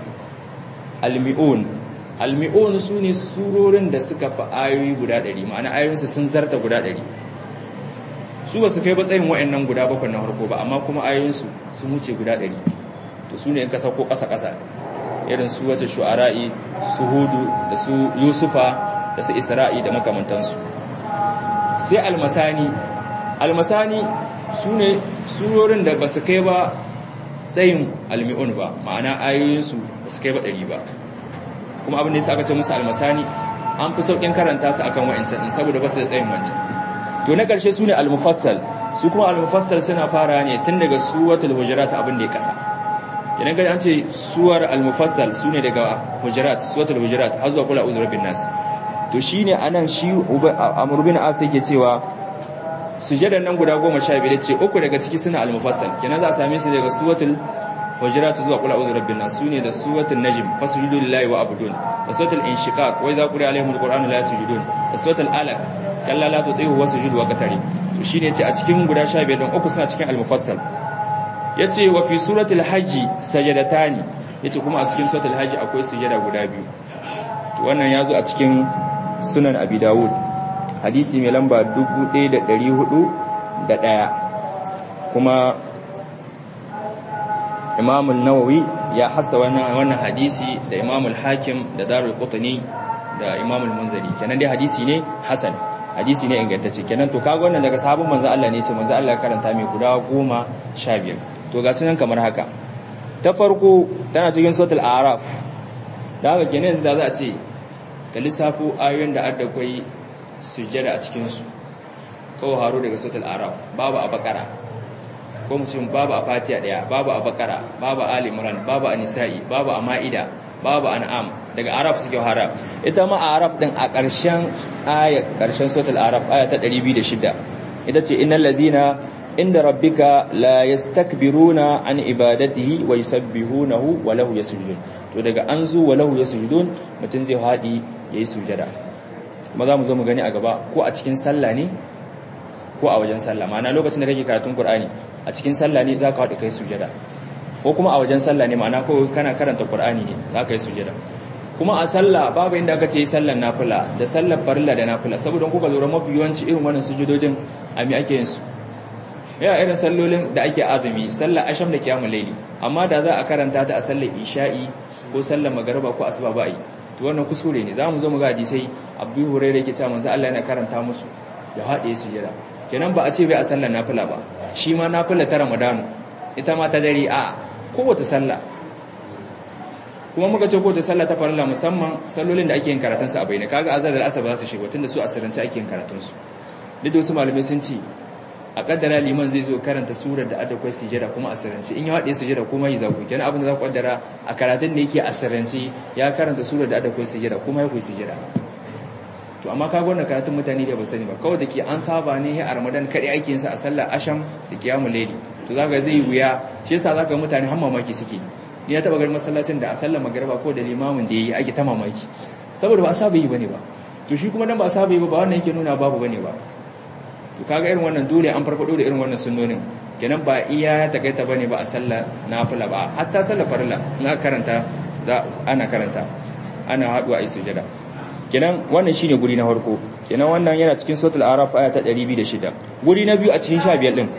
almi'un almi'un sune surorin da suka fi ayoyi guda 100 ma'ana ayoyinsu sun zarta guda 100 su ba su kai ba tsayin wa'annan guda bakwai na farko ba amma kuma ayoyinsu sun wuce guda ɗari to su ne in ka sauko ƙasa-ƙasa irin su wata shu'ara'i su hudu da su yusufa da su isra'i da makamantansu sai almasani almasani su ne surorin da ba su kai ba tsayin almi'un ba ma'ana ayoyinsu ba su kai ba ɗari ba kuma abin da ya aka ce musu almasani an fi sauƙin karanta su akan wa'ancan saboda ba su da tsayin wancan to na ƙarshe su ne almufassal su kuma almufassal suna fara ne tun daga suwatul hujurat abin da ya kasa idan ga an ce suwar almufassal su ne daga hujurat suwatul hujurat har zuwa kula uzur bin nas to shine anan shi amr bin as yake cewa sujadan nan guda 15 ce uku daga ciki suna almufassal kenan za a same su daga suwatul hujurat zuwa kula uzur bin nas su ne da suwatul najm fasjudu lillahi wa abudun da suwatul inshiqaq wa idza quri'a alaihimul qur'anu la yasjudun da suwatul alaq kalla la tuti'u wasjud wa qatari to shine yace a cikin guda 15 din uku suna cikin al-mufassal yace wa fi suratul hajj sajadatani yace kuma a cikin suratul hajj akwai sujada guda biyu to wannan yazo a cikin sunan abi dawud hadisi mai lamba 1401 kuma Imam an-Nawawi ya hassa wannan wannan hadisi da Imam al-Hakim da Darul Qutni da Imam al-Munziri kenan dai hadisi ne hasan hadisi ne ingantacce kenan to kaga wannan daga sahabban manzo Allah ne ce manzo Allah karanta mai guda 15 to ga sunan kamar haka ta farko tana cikin suratul a'raf da haka kenan yanzu da za a ce ka lissafo ayoyin da adda kai sujjada a cikin su kawo haro daga suratul a'raf babu a bakara ko mu ce babu a fatiha daya babu a bakara babu a ali imran babu a nisa'i babu a ma'ida babu an'am daga araf suke hara ita ma araf din a ƙarshen aya ƙarshen suratul araf aya ta 206 ita ce innal ladina inda rabbika la yastakbiruna an ibadatihi wa yusabbihunahu wa lahu yasjudun to daga an zu wa lahu yasjudun mutun zai hadi yayi sujada kuma za mu zo mu gani a gaba ko a cikin sallah ne ko a wajen sallah ma'ana lokacin da kake karatun qur'ani a cikin sallah ne zaka hadi kai sujada ko kuma a wajen sallah ne ma'ana ko kana karanta qur'ani ne zaka yi sujada kuma a sallah babu inda aka ce sallar nafila da sallar farilla da nafila saboda kuka lura mafi yawanci irin wannan sujudodin a mi ake yin su ya irin sallolin da ake azumi sallar asham da kiyamul layli amma da za a karanta ta a sallar isha'i ko sallar magariba ko asuba ba yi to wannan kuskure ne zamu zo mu ga hadisai Abu Hurairah yake cewa manzo Allah yana karanta musu ya haɗe sujada kenan ba a ce bai a sallar nafila ba shi ma nafila ta Ramadan ita ma ta dare a kowace sallah kuma muka ce kowace sallah ta farilla musamman sallolin da ake yin karatun su a bayyana kaga azar da asaba za su shiga tunda su asirance ake yin karatun su duk da wasu malamai sun ce a kaddara liman zai zo karanta surar da adda kwai sujada kuma asirance in ya haɗe sujada kuma yi zaku kenan abin da za ku kaddara a karatun da yake asirance ya karanta surar da adda kwai sujada kuma ya kwai sujada to amma kaga wannan karatun mutane da ba sani ba kawai da ke an saba ne a ramadan kaɗai ake yin sa a sallar asham da kiyamul layli to zaka zai wuya shi yasa zaka mutane har mamaki suke ni na taba ganin masallacin da a sallar magriba ko da limamin da yayi ake ta mamaki saboda ba a saba yi bane ba to shi kuma dan ba a saba yi ba ba wannan yake nuna babu bane ba to kaga irin wannan dole an farfado da irin wannan sunnonin kenan ba iya ya takaita bane ba a sallar nafila ba hatta sallar farilla in aka karanta za ana karanta ana haduwa a sujada kenan wannan shine guri na farko kenan wannan yana cikin suratul araf aya ta 206 guri na biyu a cikin 15 din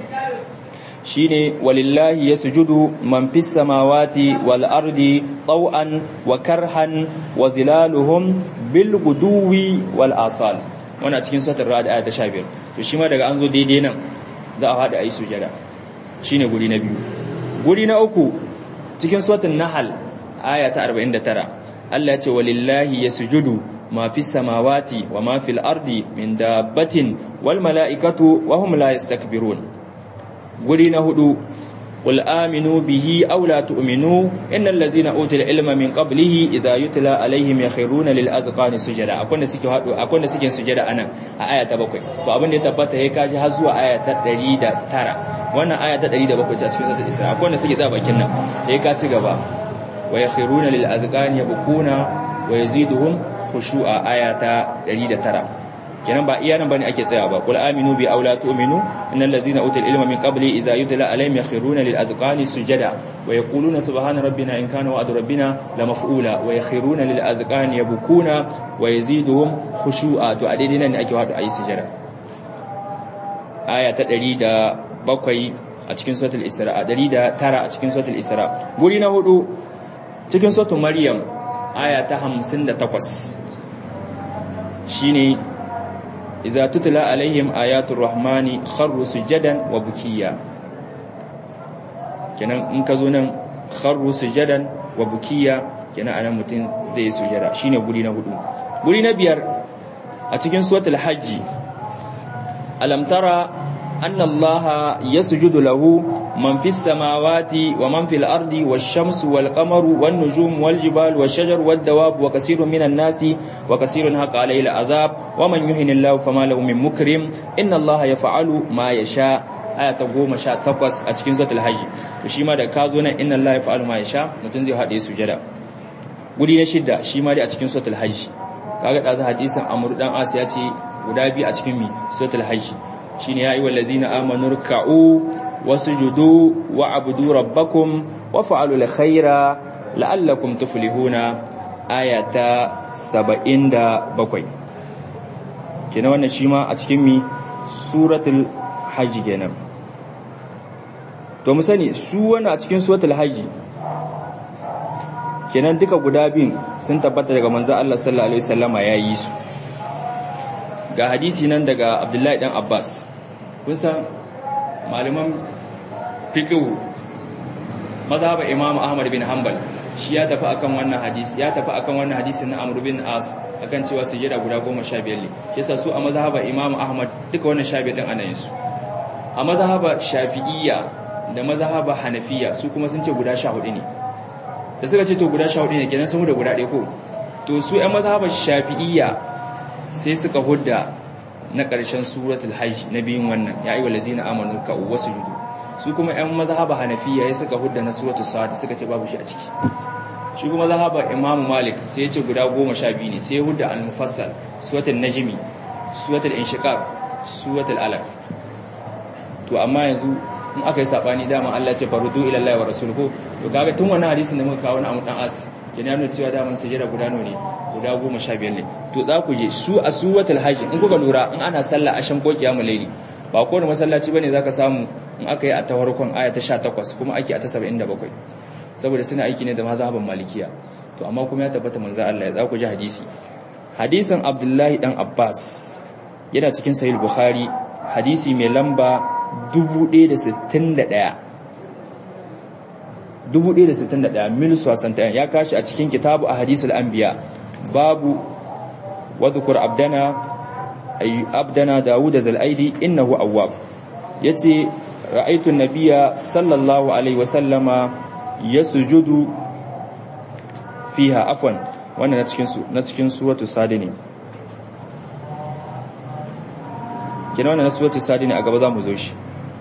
shine walillahi yasjudu man fis samawati wal ardi taw'an wa karhan wa zilaluhum bil guduwi wal asal wannan a cikin suratul ra'd aya ta 15 to shi ma daga an zo daidai nan za a hada ayi sujada shine guri na biyu guri na uku cikin suratul nahl aya ta 49 Allah ya ce walillahi yasjudu ma fi samawati wa ma fil ardi min dabbatin wal mala'ikatu wa hum la yastakbirun guri na hudu qul aminu bihi aw la tu'minu innal ladzina utul ilma min qablihi idza yutla alaihim yakhruna lil azqani sujada akwai da suke hadu akwai da suke sujada anan a aya ta 7 to abin da ya tabbata yayi kaji har zuwa aya ta 109 wannan aya ta 107 ce a cikin sura Isra akwai da suke tsaya bakin nan yayi ka ci gaba wa yakhruna lil azqani yabkuna wa yaziduhum khushu'a aya ta 109 kenan ba iya nan bane ake tsaya ba qul aminu bi aula tu'minu innal ladzina utul ilma min qabli idza yutla alaihim yakhruna lil azqani sujada wa yaquluna subhana rabbina in kana wa'du rabbina la maf'ula wa yakhruna lil azqani yabkuna wa yaziduhum khushu'a to a daidai nan ne ake wadu ayi sujada aya ta 107 a cikin suratul isra 109 a cikin suratul isra guri na hudu cikin suratul maryam aya ta 58 shine idza tutla alaihim ayatul rahmani kharru sujadan wa bukiya kenan in ka zo nan kharru sujadan wa bukiya kenan anan mutum zai yi sujada shine guri na hudu guri na biyar a cikin suratul hajji alam tara anna allaha yasjudu lahu man fis samawati wa man fil ardi wash shamsu wal qamaru wan nujum wal jibalu wash shajaru wad dawab wa kaseerun minan nasi wa kaseerun haqa alayhi al azab wa man yuhinillahu fama lahu min mukrim inna allaha yaf'alu ma yasha aya ta goma sha takwas a cikin suratul hajji to shi ma da ka zo nan inna allaha yaf'alu ma yasha mutum zai haɗe sujada guri na shidda shi ma dai a cikin suratul hajji kaga da za hadisin amru dan as ya ce guda biyu a cikin mi suratul hajji shine ya ayyuhal ladzina amanu ruk'u wasjudu wa'budu rabbakum wa fa'alu alkhaira la'allakum tuflihuna aya ta 77 kenan wannan shi ma a cikin mi suratul hajji kenan to mu sani su wannan a cikin suratul hajji kenan duka guda biyun sun tabbata daga manzo Allah sallallahu alaihi wasallama yayi su ga hadisi nan daga Abdullahi dan Abbas kun san malaman fiqh mazhaba Imam Ahmad bin Hanbal shi ya tafi akan wannan hadisi ya tafi akan wannan hadisin na Amr bin As akan cewa sujada guda 15 ne yasa su a mazhaba Imam Ahmad duka wannan 15 din ana yin su a mazhaba Shafi'iyya da mazhaba Hanafiya su kuma sun ce guda 14 ne da suka ce to guda 14 ne kenan sun da guda ɗaya ko to su ƴan mazhabar Shafi'iyya sai suka hudda na ƙarshen suratul hajj na biyun wannan ya ayyuhal ladzina amanu ka wasjudu su kuma ƴan mazhaba Hanafiya ya suka hudda na suratul sad suka ce babu shi a ciki shi kuma mazhaba Imam Malik sai ya ce guda 12 ne sai ya hudda al-mufassal suratul najmi suratul inshiqaq suratul alaq to amma yanzu in aka yi sabani dama Allah ce farudu ila Allah wa rasuluhu to kaga tun wannan hadisin da muka kawo na Abu dan As kenan nuna cewa daman sujada guda nawa ne guda 15 ne to za ku je su a suwatul hajj in kuka lura in ana sallah ashan ko kiyamul layli ba ko da masallaci bane zaka samu in aka yi a ta farkon aya ta 18 kuma ake a ta 77 saboda suna aiki ne da mazhaban malikiya to amma kuma ya tabbata manzo Allah ya za ku ji hadisi hadisin Abdullahi dan Abbas yana cikin sahih Bukhari hadisi mai lamba 1061 mil suwasantayen ya kashi a cikin kitabu a hadisul anbiya babu wadhukur abdana ay abdana dawud zal'aidi innahu awwab yace ra'aytu an-nabiyya sallallahu alaihi wa sallama yasjudu fiha afwan wannan na cikin na cikin suratul sadini kina wannan na suratul sadini a gaba za mu zo shi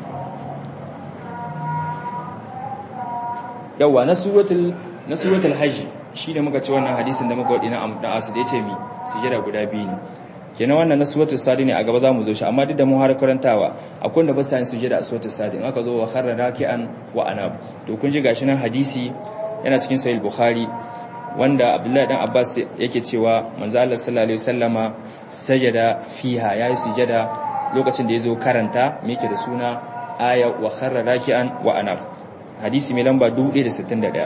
yawa na suratul na suratul hajj shine muka ce wannan hadisin da muka wadi na amda asu da yace mi sujada guda biyu ne kenan wannan na suratul sadi ne a gaba zamu zo shi amma duk da mu har karantawa akwai da ba sa yin sujada a suratul sadi in aka zo wa kharra raki'an wa anab to kun ji gashi nan hadisi yana cikin sahih bukhari wanda abdullahi dan abbas yake cewa manzo Allah sallallahu alaihi wasallama sajada fiha yayi sujada lokacin da yazo karanta me yake da suna aya wa kharra raki'an wa anab hadisi mai lamba 1061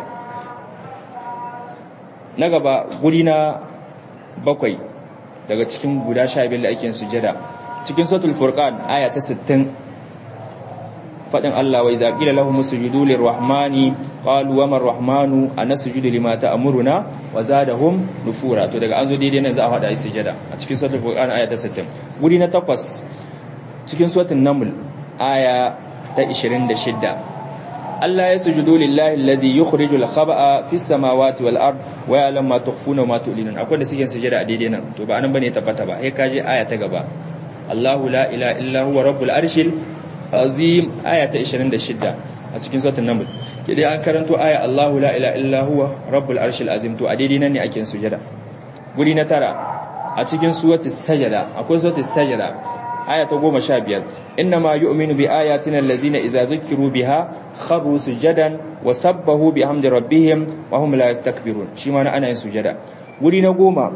na gaba guri na bakwai daga cikin guda sha biyar da ake sujada cikin suratul furqan aya ta 60 fadin Allah wa idza qila lahum sujudu lirrahmani qalu wa man rahmanu anasjudu lima ta'muruna wa zadahum nufura to daga an zo daidai nan za a fada yi sujada a cikin suratul furqan aya ta 60 guri na takwas cikin suratul naml aya ta 26 Allah ya sujudu lillahi alladhi yukhrijul khaba'a fis samawati wal ard wa ya'lamu ma tukhfuna wa ma tu'linun akwai da suke sujada a daidai nan to ba anan bane tabbata ba sai kaje aya ta gaba Allahu la ilaha illa huwa rabbul arshil azim aya ta 26 a cikin suratul naml kidai an karanto aya Allahu la ilaha illa huwa rabbul arshil azim to a daidai nan ne ake sujada guri na tara a cikin suratul sajada akwai suratul sajada aya ta goma sha biyar inna ma yu'minu bi ayatina allazina idza zukiru biha kharru sujadan wa sabbahu bihamdi rabbihim wa hum la yastakbirun shi ma ana yin sujada guri na goma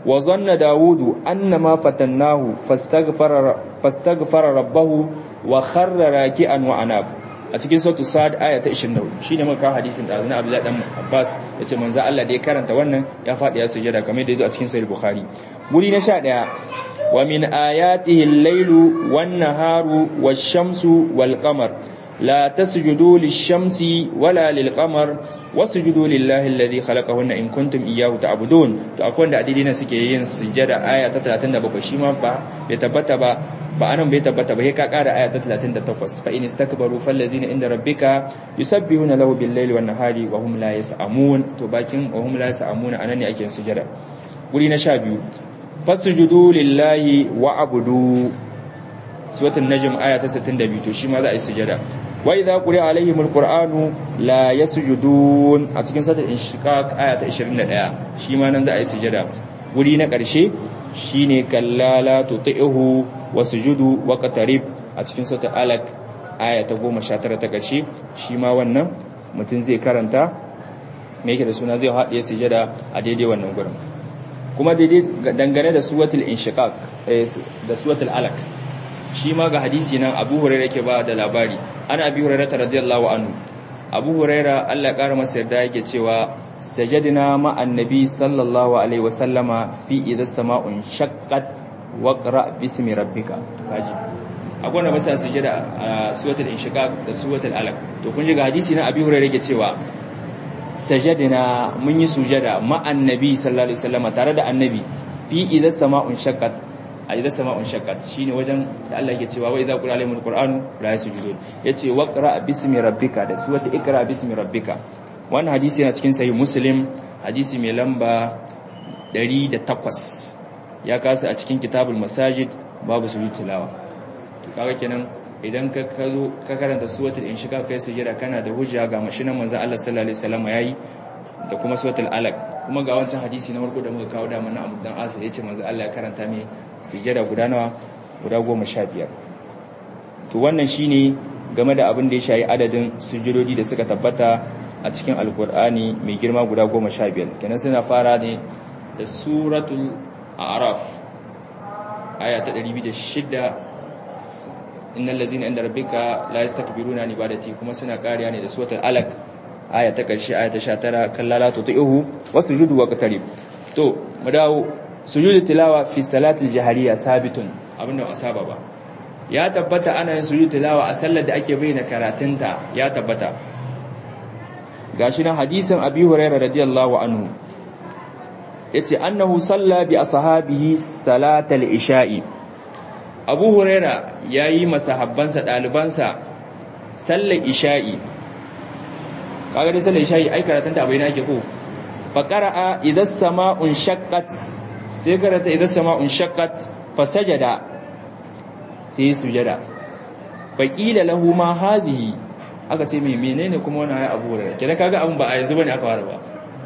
wa zanna dawudu annama fatannahu fastaghfara fastaghfara rabbahu wa kharra raki'an wa anab a cikin suratul sad aya ta 24 shine muka kawo hadisin da Azna Abdullah dan Abbas yace manzo Allah da ya karanta wannan ya fadi ya sujada kamar da yazo a cikin sahih Bukhari guri na 11 wa min ayatihi al-lailu wan-naharu wash-shamsu wal-qamar la tasjudu lish-shamsi wala lil-qamar wasjudu lillahi alladhi khalaqahunna in kuntum iyyahu ta'budun to akwai wanda adidina suke yin sujada aya ta 37 shi ma ba bai tabbata ba ba anan bai tabbata ba sai ka kara aya ta 38 fa in istakbaru fallazina inda rabbika yusabbihuna lahu bil-laili wan-nahari wa hum la yas'amun to bakin wa hum la yas'amun anan ne ake sujada guri na 12 fasjudu lillahi wa'budu suratul najm aya ta 62 to shi ma za a yi sujada wa idza quri'a alaihimul qur'anu la yasjudun a cikin suratul inshiqaq aya ta 21 shi ma nan za a yi sujada guri na ƙarshe shine kallala tuti'uhu wasjudu waqtarib a cikin suratul alaq aya ta 19 ta ƙarshe shi ma wannan mutum zai karanta me yake da suna zai haɗe sujada a daidai wannan gurin kuma daidai dangane da suratul inshiqaq da suratul alaq shi ma ga hadisi nan Abu Hurairah yake ba da labari ana Abi Hurairah radiyallahu anhu Abu Hurairah Allah ya kara masa yarda yake cewa sajadna ma annabi sallallahu alaihi wasallama fi idha sama'un shaqqat waqra bismi rabbika kaji akwai wanda ba sa sujada a suratul inshiqaq da suratul alaq to kun ji ga hadisi na Abi Hurairah yake cewa sajadna mun yi sujada ma annabi sallallahu alaihi wasallama tare da annabi fi idha sama'un shaqqat a idza sama'un shaqqat shine wajen da Allah yake cewa wa idza qira alaihimul qur'anu la yasjudun yace waqra bismi rabbika da suwata ikra bismi rabbika wannan hadisi yana cikin sahih muslim hadisi mai lamba 108 ya kasa a cikin kitabul masajid babu sujud tilawa to kaga kenan idan ka kazo ka karanta suratul inshiqaq kai sujada kana da hujja ga mashinan manzo Allah sallallahu alaihi wasallam yayi da kuma suratul alaq kuma ga wancan hadisi na farko da muka kawo da mana Abu Dan Asa yace manzo Allah ya karanta mai sujada guda nawa guda 15 to wannan shine game da abin da ya shayi adadin sujudodi da suka tabbata a cikin alkur'ani mai girma guda 15 kenan suna fara ne da suratul a'raf aya ta 206 innal ladzina inda rabbika la yastakbiruna an ibadati kuma suna kariya ne da suratul alaq aya ta ƙarshe aya ta 19 kallala tuti'uhu wasujudu waqtarib to mu dawo sujudu tilawa fi salatil jahariya sabitun abinda ba saba ba ya tabbata ana yin sujudu tilawa a sallar da ake bayyana karatunta ya tabbata gashi nan hadisin abi hurairah radiyallahu anhu yace annahu salla bi ashabihi salatal isha'i abu hurairah yayi masahabbansa dalibansa sallar isha'i kaga dai sallar isha'i ai karatun ta bayyana ake ko fa qara'a idha sama'un shaqqat sai karanta idha sama'un shaqqat fa sajada sai sujada fa qila lahu ma hazihi aka ce mai menene kuma wannan ayi abu hurairah kida kaga abun ba a yanzu bane aka fara ba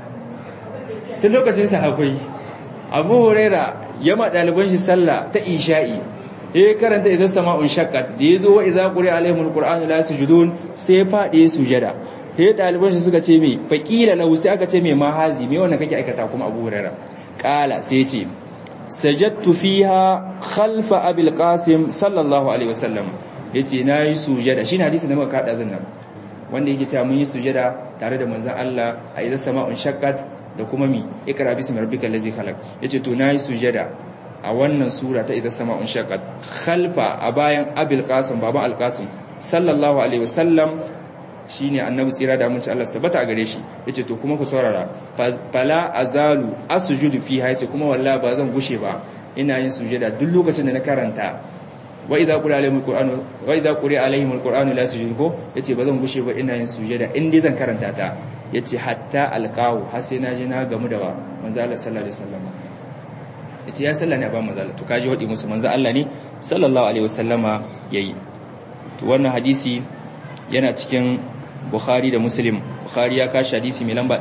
tun lokacin sahabbai abu hurairah ya ma daliban shi sallah ta isha'i eh karanta idza sama'un shaqqat da yazo wa idza quri'a alaihimul qur'anu la yasjudun sai fadi sujada he daliban shi suka ce me faqila lahu sai aka ce me ma hazi me wannan kake aikata kuma Abu Hurairah qala sai ce sajadtu fiha khalfa abil qasim sallallahu alaihi wasallam yace nayi sujada shine hadisi da muka kada zan nan wanda yake cewa mun yi sujada tare da manzon Allah a idza sama'un shaqqat da kuma mi ikra bismi rabbikal ladzi khalaq yace to nayi sujada a wannan sura ta idza sama'un shaqqat khalfa a bayan abil qasim baban al qasim sallallahu alaihi wasallam shine annabi tsira da mun ci Allah tabbata a gare shi yace to kuma ku saurara fala azalu asjudu fiha yace kuma wallahi ba zan gushe ba ina yin sujada duk lokacin da na karanta wa idza quri alaihimul qur'anu wa idza quri alaihimul qur'anu la sujudu ko yace ba zan gushe ba ina yin sujada in dai zan karanta ta yace hatta alqahu har sai na je na gamu da manzo Allah sallallahu alaihi wasallam yace ya salla ne a ba manzo Allah to kaji wadi musu manzo Allah ne sallallahu alaihi wasallama yayi to wannan hadisi yana cikin Bukhari da Muslim Bukhari ya kashi hadisi mai lamba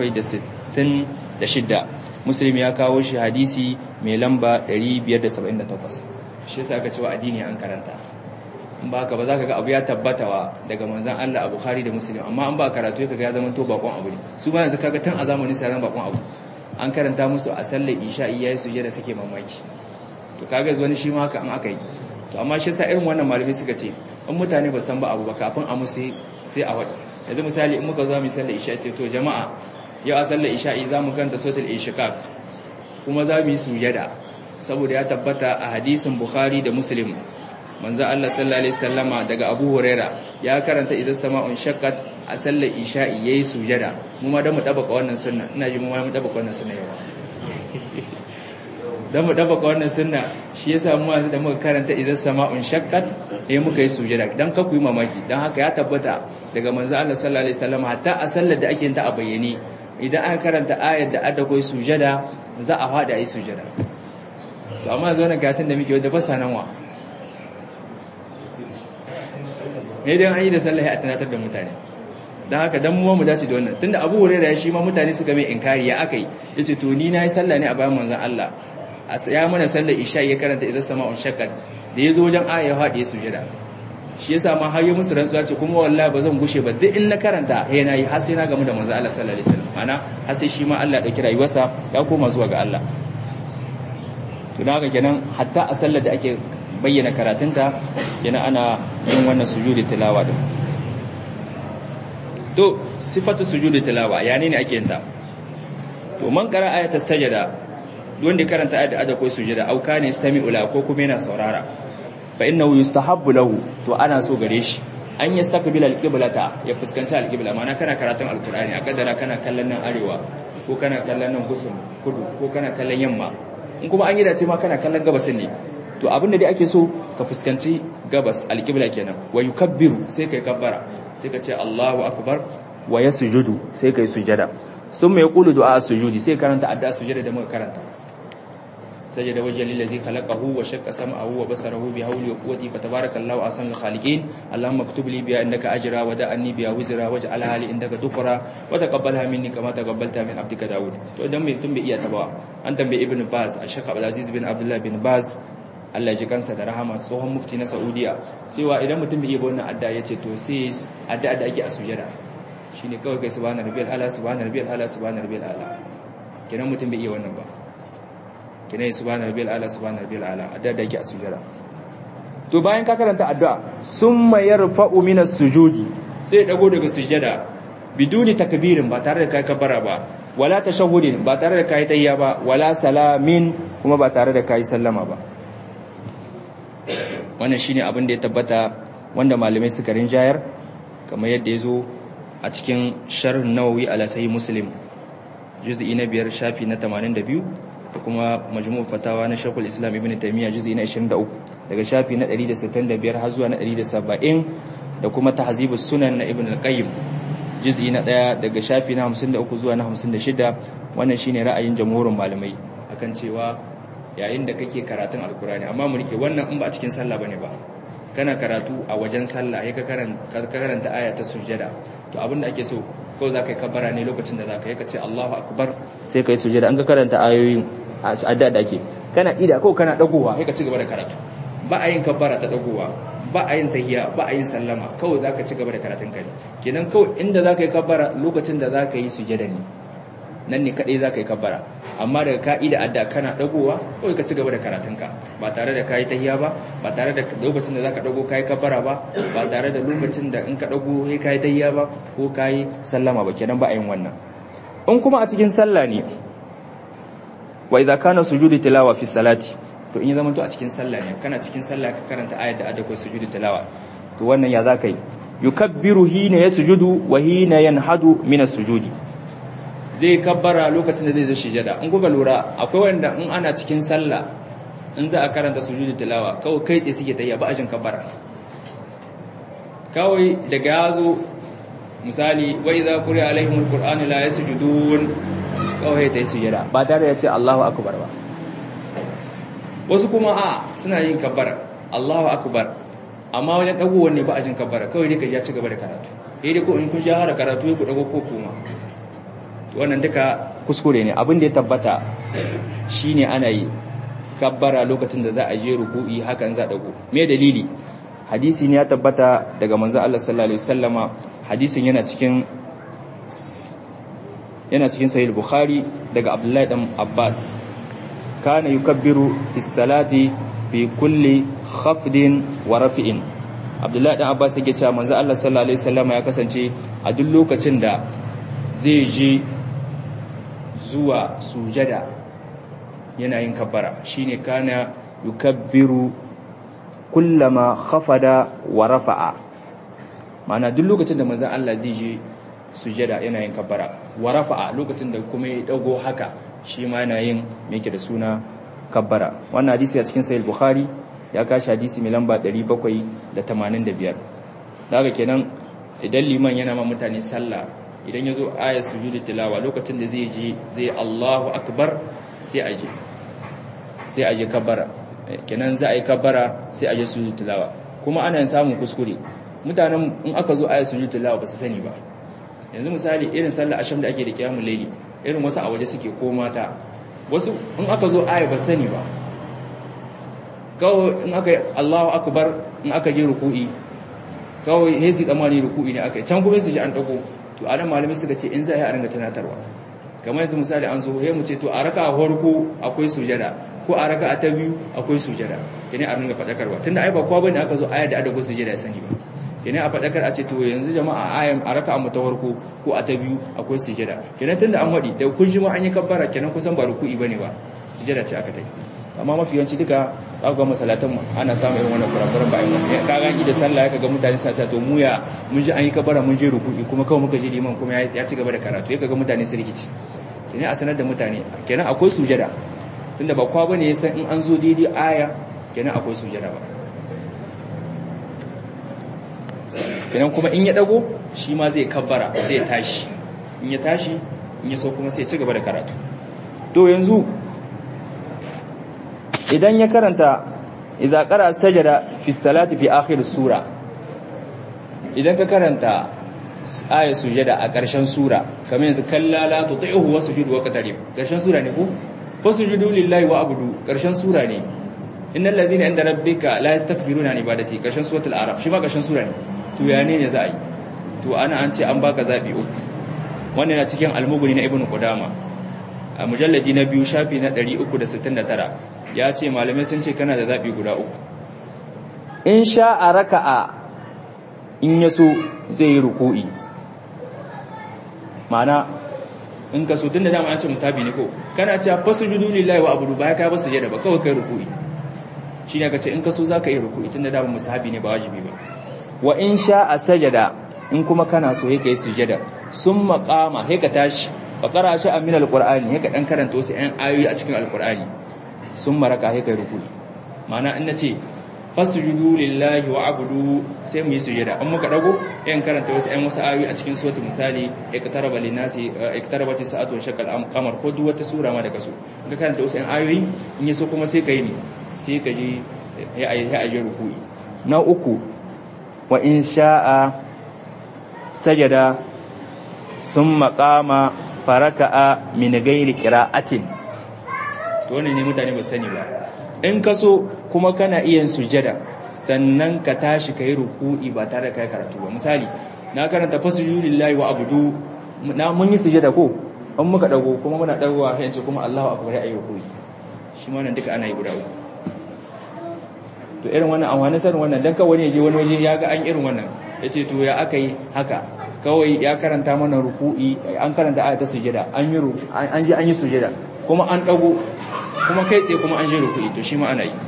766 Muslim ya kawo shi hadisi mai lamba 578 shi yasa aka cewa addini an karanta in ba ka ba za ka ga abu ya tabbata wa daga manzon Allah a Bukhari da Muslim amma an ba karatu kaga ya zama to bakon abu ne su ba yanzu kaga tun a zamanin sa zama bakon abu an karanta musu a sallar isha'i yayi sujada suke mamaki to kaga wani shi ma haka an aka yi to amma shi sa irin wannan malami suka ce in mutane ba san ba abu ba kafin a musu sai a wada yanzu misali in muka zo mu sallar isha'i ce to jama'a yau a sallar isha'i za mu kanta sotul inshiqaq kuma za mu yi sujada saboda ya tabbata a hadisin bukhari da muslim manzo Allah sallallahu alaihi wasallama daga Abu Huraira ya karanta idan sama'un shaqqat a sallar isha'i yayi sujada mu ma da mu dabaka wannan sunna ina ji mu ma mu dabaka wannan sunna yau dan mu dabaka wannan sunna shi yasa mu da muka karanta idan sama'un shaqqat eh muka yi sujada dan ka ku yi mamaki dan haka ya tabbata daga manzo Allah sallallahu alaihi wasallama hatta a sallar da ake yin ta a bayyane idan aka karanta ayar da adda koyi sujada za a fada yi sujada to amma zo na gatin da muke wadda fasa nan wa ne dai an yi da sallah a tunatar da mutane don haka dan mu mu dace da wannan tunda Abu Hurairah ya shi ma mutane suka mai inkari ya akai yace to ni nayi sallah ne a bayan manzon Allah ya mana sallar isha ya karanta idan sama'un shaqqat da yazo wajen aya ya fadi ya sujada shi yasa ma har yi musu rantsuwa ce kuma wallahi ba zan gushe ba duk in na karanta he na yi har sai na gamu da manzon Allah sallallahu alaihi wasallam ana har sai shi ma Allah ya dauki rayuwarsa ya koma zuwa ga Allah to dan haka kenan hatta a sallar da ake bayyana karatunta yana ana yin wannan sujudi tilawa din to sifatu sujudi tilawa ya ne ake yin ta to man qara ayata sajada wanda karanta ayat da ko sujada au kana yastami'u la ko kuma yana saurara fa innahu yustahabbu lahu to ana so gare shi an yastaqbila alqiblata ya fuskanci alqibla ma'ana kana karatun alqur'ani a kaddara kana kallon nan arewa ko kana kallon nan gusum kudu ko kana kallon yamma in kuma an yi dace ma kana kallon gabasin ne to abinda dai ake so ka fuskanci gabas alqibla kenan wa yukabbiru sai kai kabbara sai ka ce Allahu akbar wa yasjudu sai kai sujada summa yaqulu du'a sujudi sai karanta addu'a sujada da muka karanta سجد وجه للذي خلقه وشق سمعه وبصره بحول وقوته فتبارك الله احسن الخالقين اللهم اكتب لي بها انك اجرا ودعني بها وزرا واجعلها لي عندك ذكرا وتقبلها مني كما تقبلتها من عبدك داود to idan mai tun bai iya tabawa an tambaye ibn baz al-shaykh abdulaziz bin abdullah bin baz Allah ji kansa da rahama tsohon mufti na Saudiya cewa idan mutum bai iya wannan adda yace to sai adda da ake a sujada shine kawai kai subhana rabbiyal ala subhana rabbiyal ala subhana rabbiyal ala kenan mutum bai iya wannan ba kina yi subhana rabbiyal ala subhana rabbiyal ala adda da yake a sujada to bayan ka karanta addu'a summa yarfa'u minas sujudi sai dago daga sujada biduni takbirin ba tare da kai kabara ba wala tashahhudin ba tare da kai tayya ba wala salamin kuma ba tare da kai sallama ba wannan shine abin da ya tabbata wanda malamai suka rinjayar kamar yadda ya zo a cikin sharh nawawi ala sahih muslim juz'i na biyar shafi na 82 da kuma majmu'u fatawa na Sheikhul Islam Ibn Taymiyyah juz'i na 23 daga shafi na 165 har zuwa na 170 da kuma Tahzibus Sunan na Ibn al-Qayyim juz'i na 1 daga shafi na 53 zuwa na 56 wannan shine ra'ayin jamhurin malamai akan cewa yayin da kake karatun alkurani amma mu rike wannan in ba a cikin sallah bane ba kana karatu a wajen sallah sai ka karanta karanta aya ta sujada to abin da ake so ko za ka yi kabbara ne lokacin da za ka yi ka ce Allahu akbar sai ka yi sujada an ka karanta ayoyin adda da ake kana ida ko kana dagowa sai ka ci gaba da karatu ba a yin kabbara ta dagowa ba a yin tahiyya ba a yin sallama kawai za ka ci gaba da karatun kai kenan kawai inda za ka yi kabbara lokacin da za ka yi sujada ne nan ne kadai za ka yi kabbara amma daga ka'ida adda kana dagowa kawai ka ci gaba da karatunka ba tare da kayi tahiya ba ba tare da lokacin da za ka dago kayi kabbara ba ba tare da lokacin da in ka dago sai kayi tahiya ba ko kayi sallama ba kenan ba a yin wannan in kuma a cikin sallah ne wa idza kana sujudu tilawa fi salati to in ya zama to a cikin sallah ne kana cikin sallah ka karanta ayat da adda ko sujudu tilawa to wannan ya za ka yi yukabbiru hina yasjudu wa hina yanhadu min as-sujudi zai kabbara lokacin da zai zo sujada in kuka lura akwai wanda in ana cikin sallah in za a karanta sujudu tilawa kawai kai tsaye suke tayya ba ajin kabbara kawai daga yazo misali wa idza quri'a alaihimul qur'anu la yasjudun kawai tayi sujada ba tare da ya ce Allahu akbar ba wasu kuma a suna yin kabbara Allahu akbar amma wajen dagowar ne ba ajin kabbara kawai dai ka ya ci gaba da karatu eh dai ko in kun ja har karatu ku dago ko kuma wannan duka kuskure ne abin da ya tabbata shine ana yi kabbara lokacin da za a je ruku'i hakan za dago me dalili hadisi ne ya tabbata daga manzo Allah sallallahu alaihi wasallama hadisin yana cikin yana cikin sahih bukhari daga abdullahi dan abbas kana yukabbiru bis salati fi kulli khafdin wa rafi'in abdullahi dan abbas yake cewa manzo Allah sallallahu alaihi wasallam ya kasance a duk lokacin da zai je zuwa sujada yana yin kabbara shine kana yukabbiru kullama khafada wa rafa'a ma'ana duk lokacin da manzo Allah zai je sujada yana yin kabbara wa rafa'a lokacin da kuma ya dago haka shi ma yana yin me yake da suna kabbara wannan hadisi a cikin sahih bukhari ya kashi hadisi mai lamba 785 daga kenan idan liman yana ma mutane sallah idan ya zo ayat sujudi tilawa lokacin da zai je zai Allahu akbar sai aje sai aje kabbara kenan za a yi kabbara sai aje sujudi tilawa kuma ana samun kuskure mutanen in aka zo ayat sujudi tilawa ba su sani ba yanzu misali irin sallar asham da ake da kiyamul layli irin wasu a waje suke ko mata wasu in aka zo aya ba sani ba kawai in aka Allahu akbar in aka je ruku'i kawai sai su tsammani ruku'i ne aka yi can kuma su ji an dago to anan malamai suka ce in za a yi a ringa tunatarwa kamar yanzu misali an zo sai mu ce to a raka a farko akwai sujada ko a raka a ta biyu akwai sujada kene a ringa fadakarwa tunda ai ba kowa bane aka zo aya da adago sujada sani ba kene a fadakar a ce to yanzu jama'a ayan a raka a ta farko ko a ta biyu akwai sujada kenan tunda an wadi da kun ji ma an yi kabbara kenan kusan ba ruku'i bane ba sujada ce aka tai amma mafi yawanci duka ga masalatan ana samun irin wannan kurakuran ba yin ka ganki da sallah kaga mutane suna cewa to mu ya mun ji an yi kabara mun je ruku'i kuma kawai muka je liman kuma ya ci gaba da karatu ya kaga mutane su rikici kenan a sanar da mutane kenan akwai sujada tunda ba kwa bane san in an zo daidai aya kenan akwai sujada ba kenan kuma in ya dago shi ma zai kabbara sai ya tashi in ya tashi in ya so kuma sai ya ci gaba da karatu to yanzu idan ya karanta idza qara sajada fi salati fi akhir sura idan ka karanta ayat sujada a ƙarshen sura kamar yanzu kallala tuti'uhu wasjudu wa qatarib ƙarshen sura ne ko wasjudu lillahi wa abudu ƙarshen sura ne innal ladzina inda rabbika la yastakbiruna an ibadati ƙarshen suratul araf shi ma ƙarshen sura ne to ya ne za a yi to ana an ce an baka zabi uku wannan na cikin almuguni na ibnu qudama a mujalladi na biyu shafi na 369 ya ce malamai sun ce kana da zaɓi guda uku in sha a raka'a in ya so zai yi ruku'i ma'ana in ka so tun da dama an ce mustabi ne ko kana cewa fasu judu lillahi wa abudu baya ka basu jada ba kawai kai ruku'i shi ne ka ce in ka so za ka yi ruku'i tun da dama mustabi ne ba wajibi ba wa in sha a sajada in kuma kana so ya kai sujada sun maƙama sai ka tashi ka ƙara shi a min alƙur'ani sai ka ɗan karanta wasu 'yan ayoyi a cikin alƙur'ani sun maraka sai kai rukuni ma'ana in nace fasjudu lillahi wa abudu sai mu yi sujada an muka dago yan karanta wasu ayan wasu ayoyi a cikin suratul misali iktaraba linasi iktarabati sa'atu wa shaqal qamar ko duk wata sura ma da kaso ka karanta wasu ayan ayoyi in yaso kuma sai kai ne sai ka je ya ayi ya aje rukuni na uku wa in sha'a sajada summa qama faraka'a min ghairi qira'atin to wannan ne mutane ba sani ba in ka so kuma kana iya sujada sannan ka tashi kai ruku'i ba tare da kai karatu ba misali na karanta fasjudu lillahi wa abudu na mun yi sujada ko an muka dago kuma muna dagowa sai ce kuma Allahu akbar ayi ruku'i shi ma nan duka ana yi guda uku to irin wannan amfani sanin wannan dan kawai ne je wani waje ya ga an irin wannan yace to ya aka yi haka kawai ya karanta mana ruku'i an karanta ayata sujada an yi an ji an yi sujada kuma an dago kuma kai tsaye kuma an je ruku'i to shi ma ana yi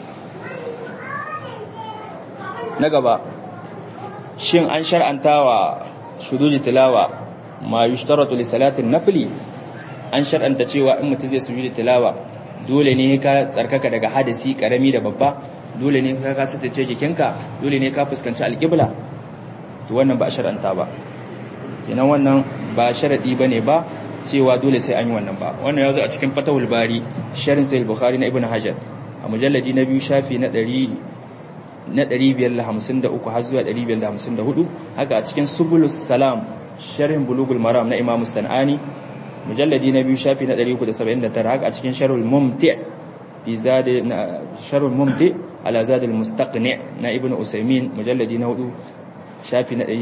na gaba shin an shar'antawa shuduji tilawa ma yushtaratu li salatin nafli an shar'anta cewa in mutum zai sujudi tilawa dole ne ka tsarkaka daga hadisi karami da babba dole ne ka ka sata ce jikinka dole ne ka fuskanci alƙibla to wannan ba a shar'anta ba kenan wannan ba sharadi bane ba cewa dole sai an yi wannan ba wannan ya zo a cikin fatahul bari sharin sahih bukhari na ibnu hajar a mujalladi na biyu shafi na 100 na 553 har zuwa 554 haka a cikin subulus salam sharhin bulugul maram na imamu sanani mujalladi na biyu shafi na 379 haka a cikin sharhul mumti fi zad sharhul mumti ala zad al mustaqni na ibnu usaymin mujalladi na 4 shafi na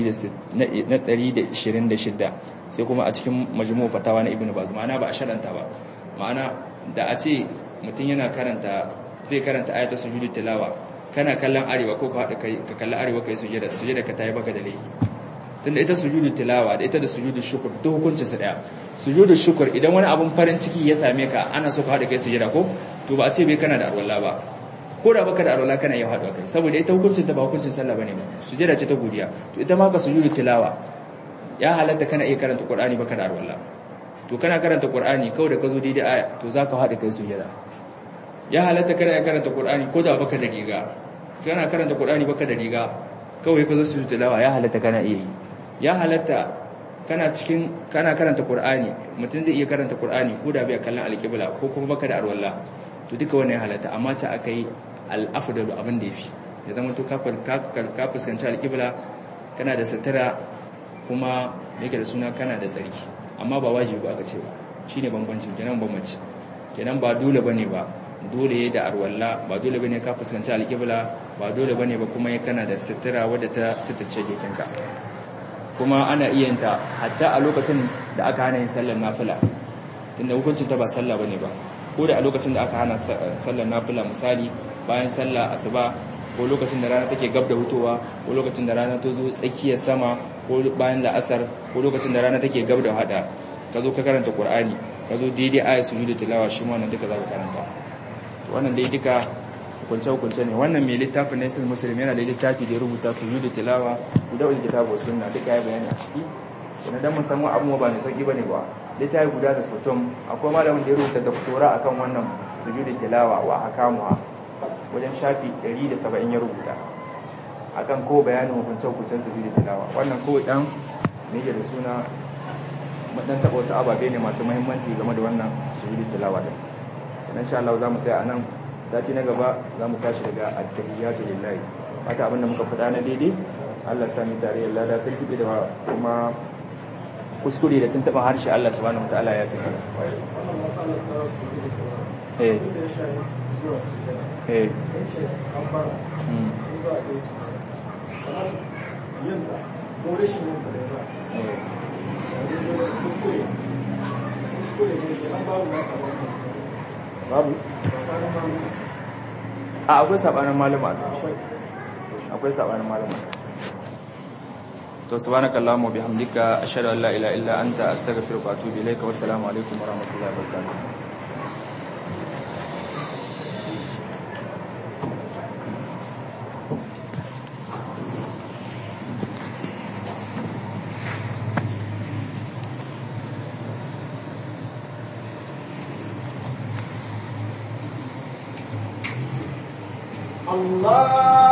126 sai kuma a cikin majmu fatawa na ibnu baz ma'ana ba a sharanta ba ma'ana da a ce mutum yana karanta zai karanta ayatul sujudi tilawa kana kallon arewa ko ka hada kai ka kalli arewa kai sujada sujada ka tayi baka da laifi tunda ita sujudu tilawa da ita da sujudu shukr duk hukuncin su daya sujudu shukr idan wani abun farin ciki ya same ka ana so ka hada kai sujada ko to ba a ce bai kana da arwalla ba ko da baka da arwalla kana iya hada kai saboda ita hukuncin ta ba hukuncin sallah bane ba sujada ce ta godiya to ita ma ka sujudu tilawa ya halatta kana iya karanta qur'ani baka da arwalla to kana karanta qur'ani kawai da ka zo daidai aya to zaka hada kai sujada ya halatta kana iya karanta qur'ani ko da baka da riga kana karanta qur'ani baka da riga kawai ka zo sujudu tilawa ya halatta kana iya yi ya halatta kana cikin kana karanta Qur'ani mutum zai iya karanta Qur'ani ko da bai kallon alƙibla ko kuma baka da arwalla to duka wannan ya halatta amma ta akai al-afdalu abin da yafi ya zama to ka ka fuskanci alƙibla kana da sutura kuma yake da suna kana da tsarki amma ba wajibi ba aka ce ba shine bambancin kenan bambanci kenan ba dole bane ba dole ya da arwalla ba dole bane ka fuskanci alƙibla ba dole bane ba kuma kana da sutura wadda ta suturce jikinka kuma ana iya ta hatta a lokacin da aka hana yin sallar nafila tunda hukuncin ta ba sallah bane ba ko da a lokacin da aka hana sallar nafila misali bayan sallah asuba ko lokacin da rana take gab da hutowa ko lokacin da rana ta zo tsakiyar sama ko bayan la'asar ko lokacin da rana take gab da hada ka zo ka karanta qur'ani ka zo daidai ayat sujudu tilawa shi ma wannan duka za ka karanta wannan dai duka hukunce-hukunce ne wannan mai littafin na isil musulmi yana da littafi da ya rubuta su da tilawa guda wani kitabu sunna duka ya bayani a ciki wani dan mun samu abubuwa ba mai sauki bane ba littafi guda da sputum akwai malamin da ya rubuta doktora akan wannan sujudu tilawa wa akamuha wajen shafi 170 ya rubuta akan ko bayanin hukunce-hukuncen sujudu tilawa wannan ko dan me da suna mun dan taba wasu ababe ne masu muhimmanci game da wannan sujudu tilawa din insha Allah za mu tsaya a nan sati na gaba za mu tashi daga attahiyatu lillahi haka abinda muka faɗa na daidai Allah sami tare Allah da tuntuɓe da kuma kuskure da tuntuɓa harshe Allah subhanahu wataala ya fi eh eh babu a akwai sabanin malama akwai sabanin malama to subhanakallahumma bihamdika ashhadu an la ilaha illa anta astaghfiruka wa atubu ilayka wassalamu alaikum wa rahmatullahi wa barakatuh الله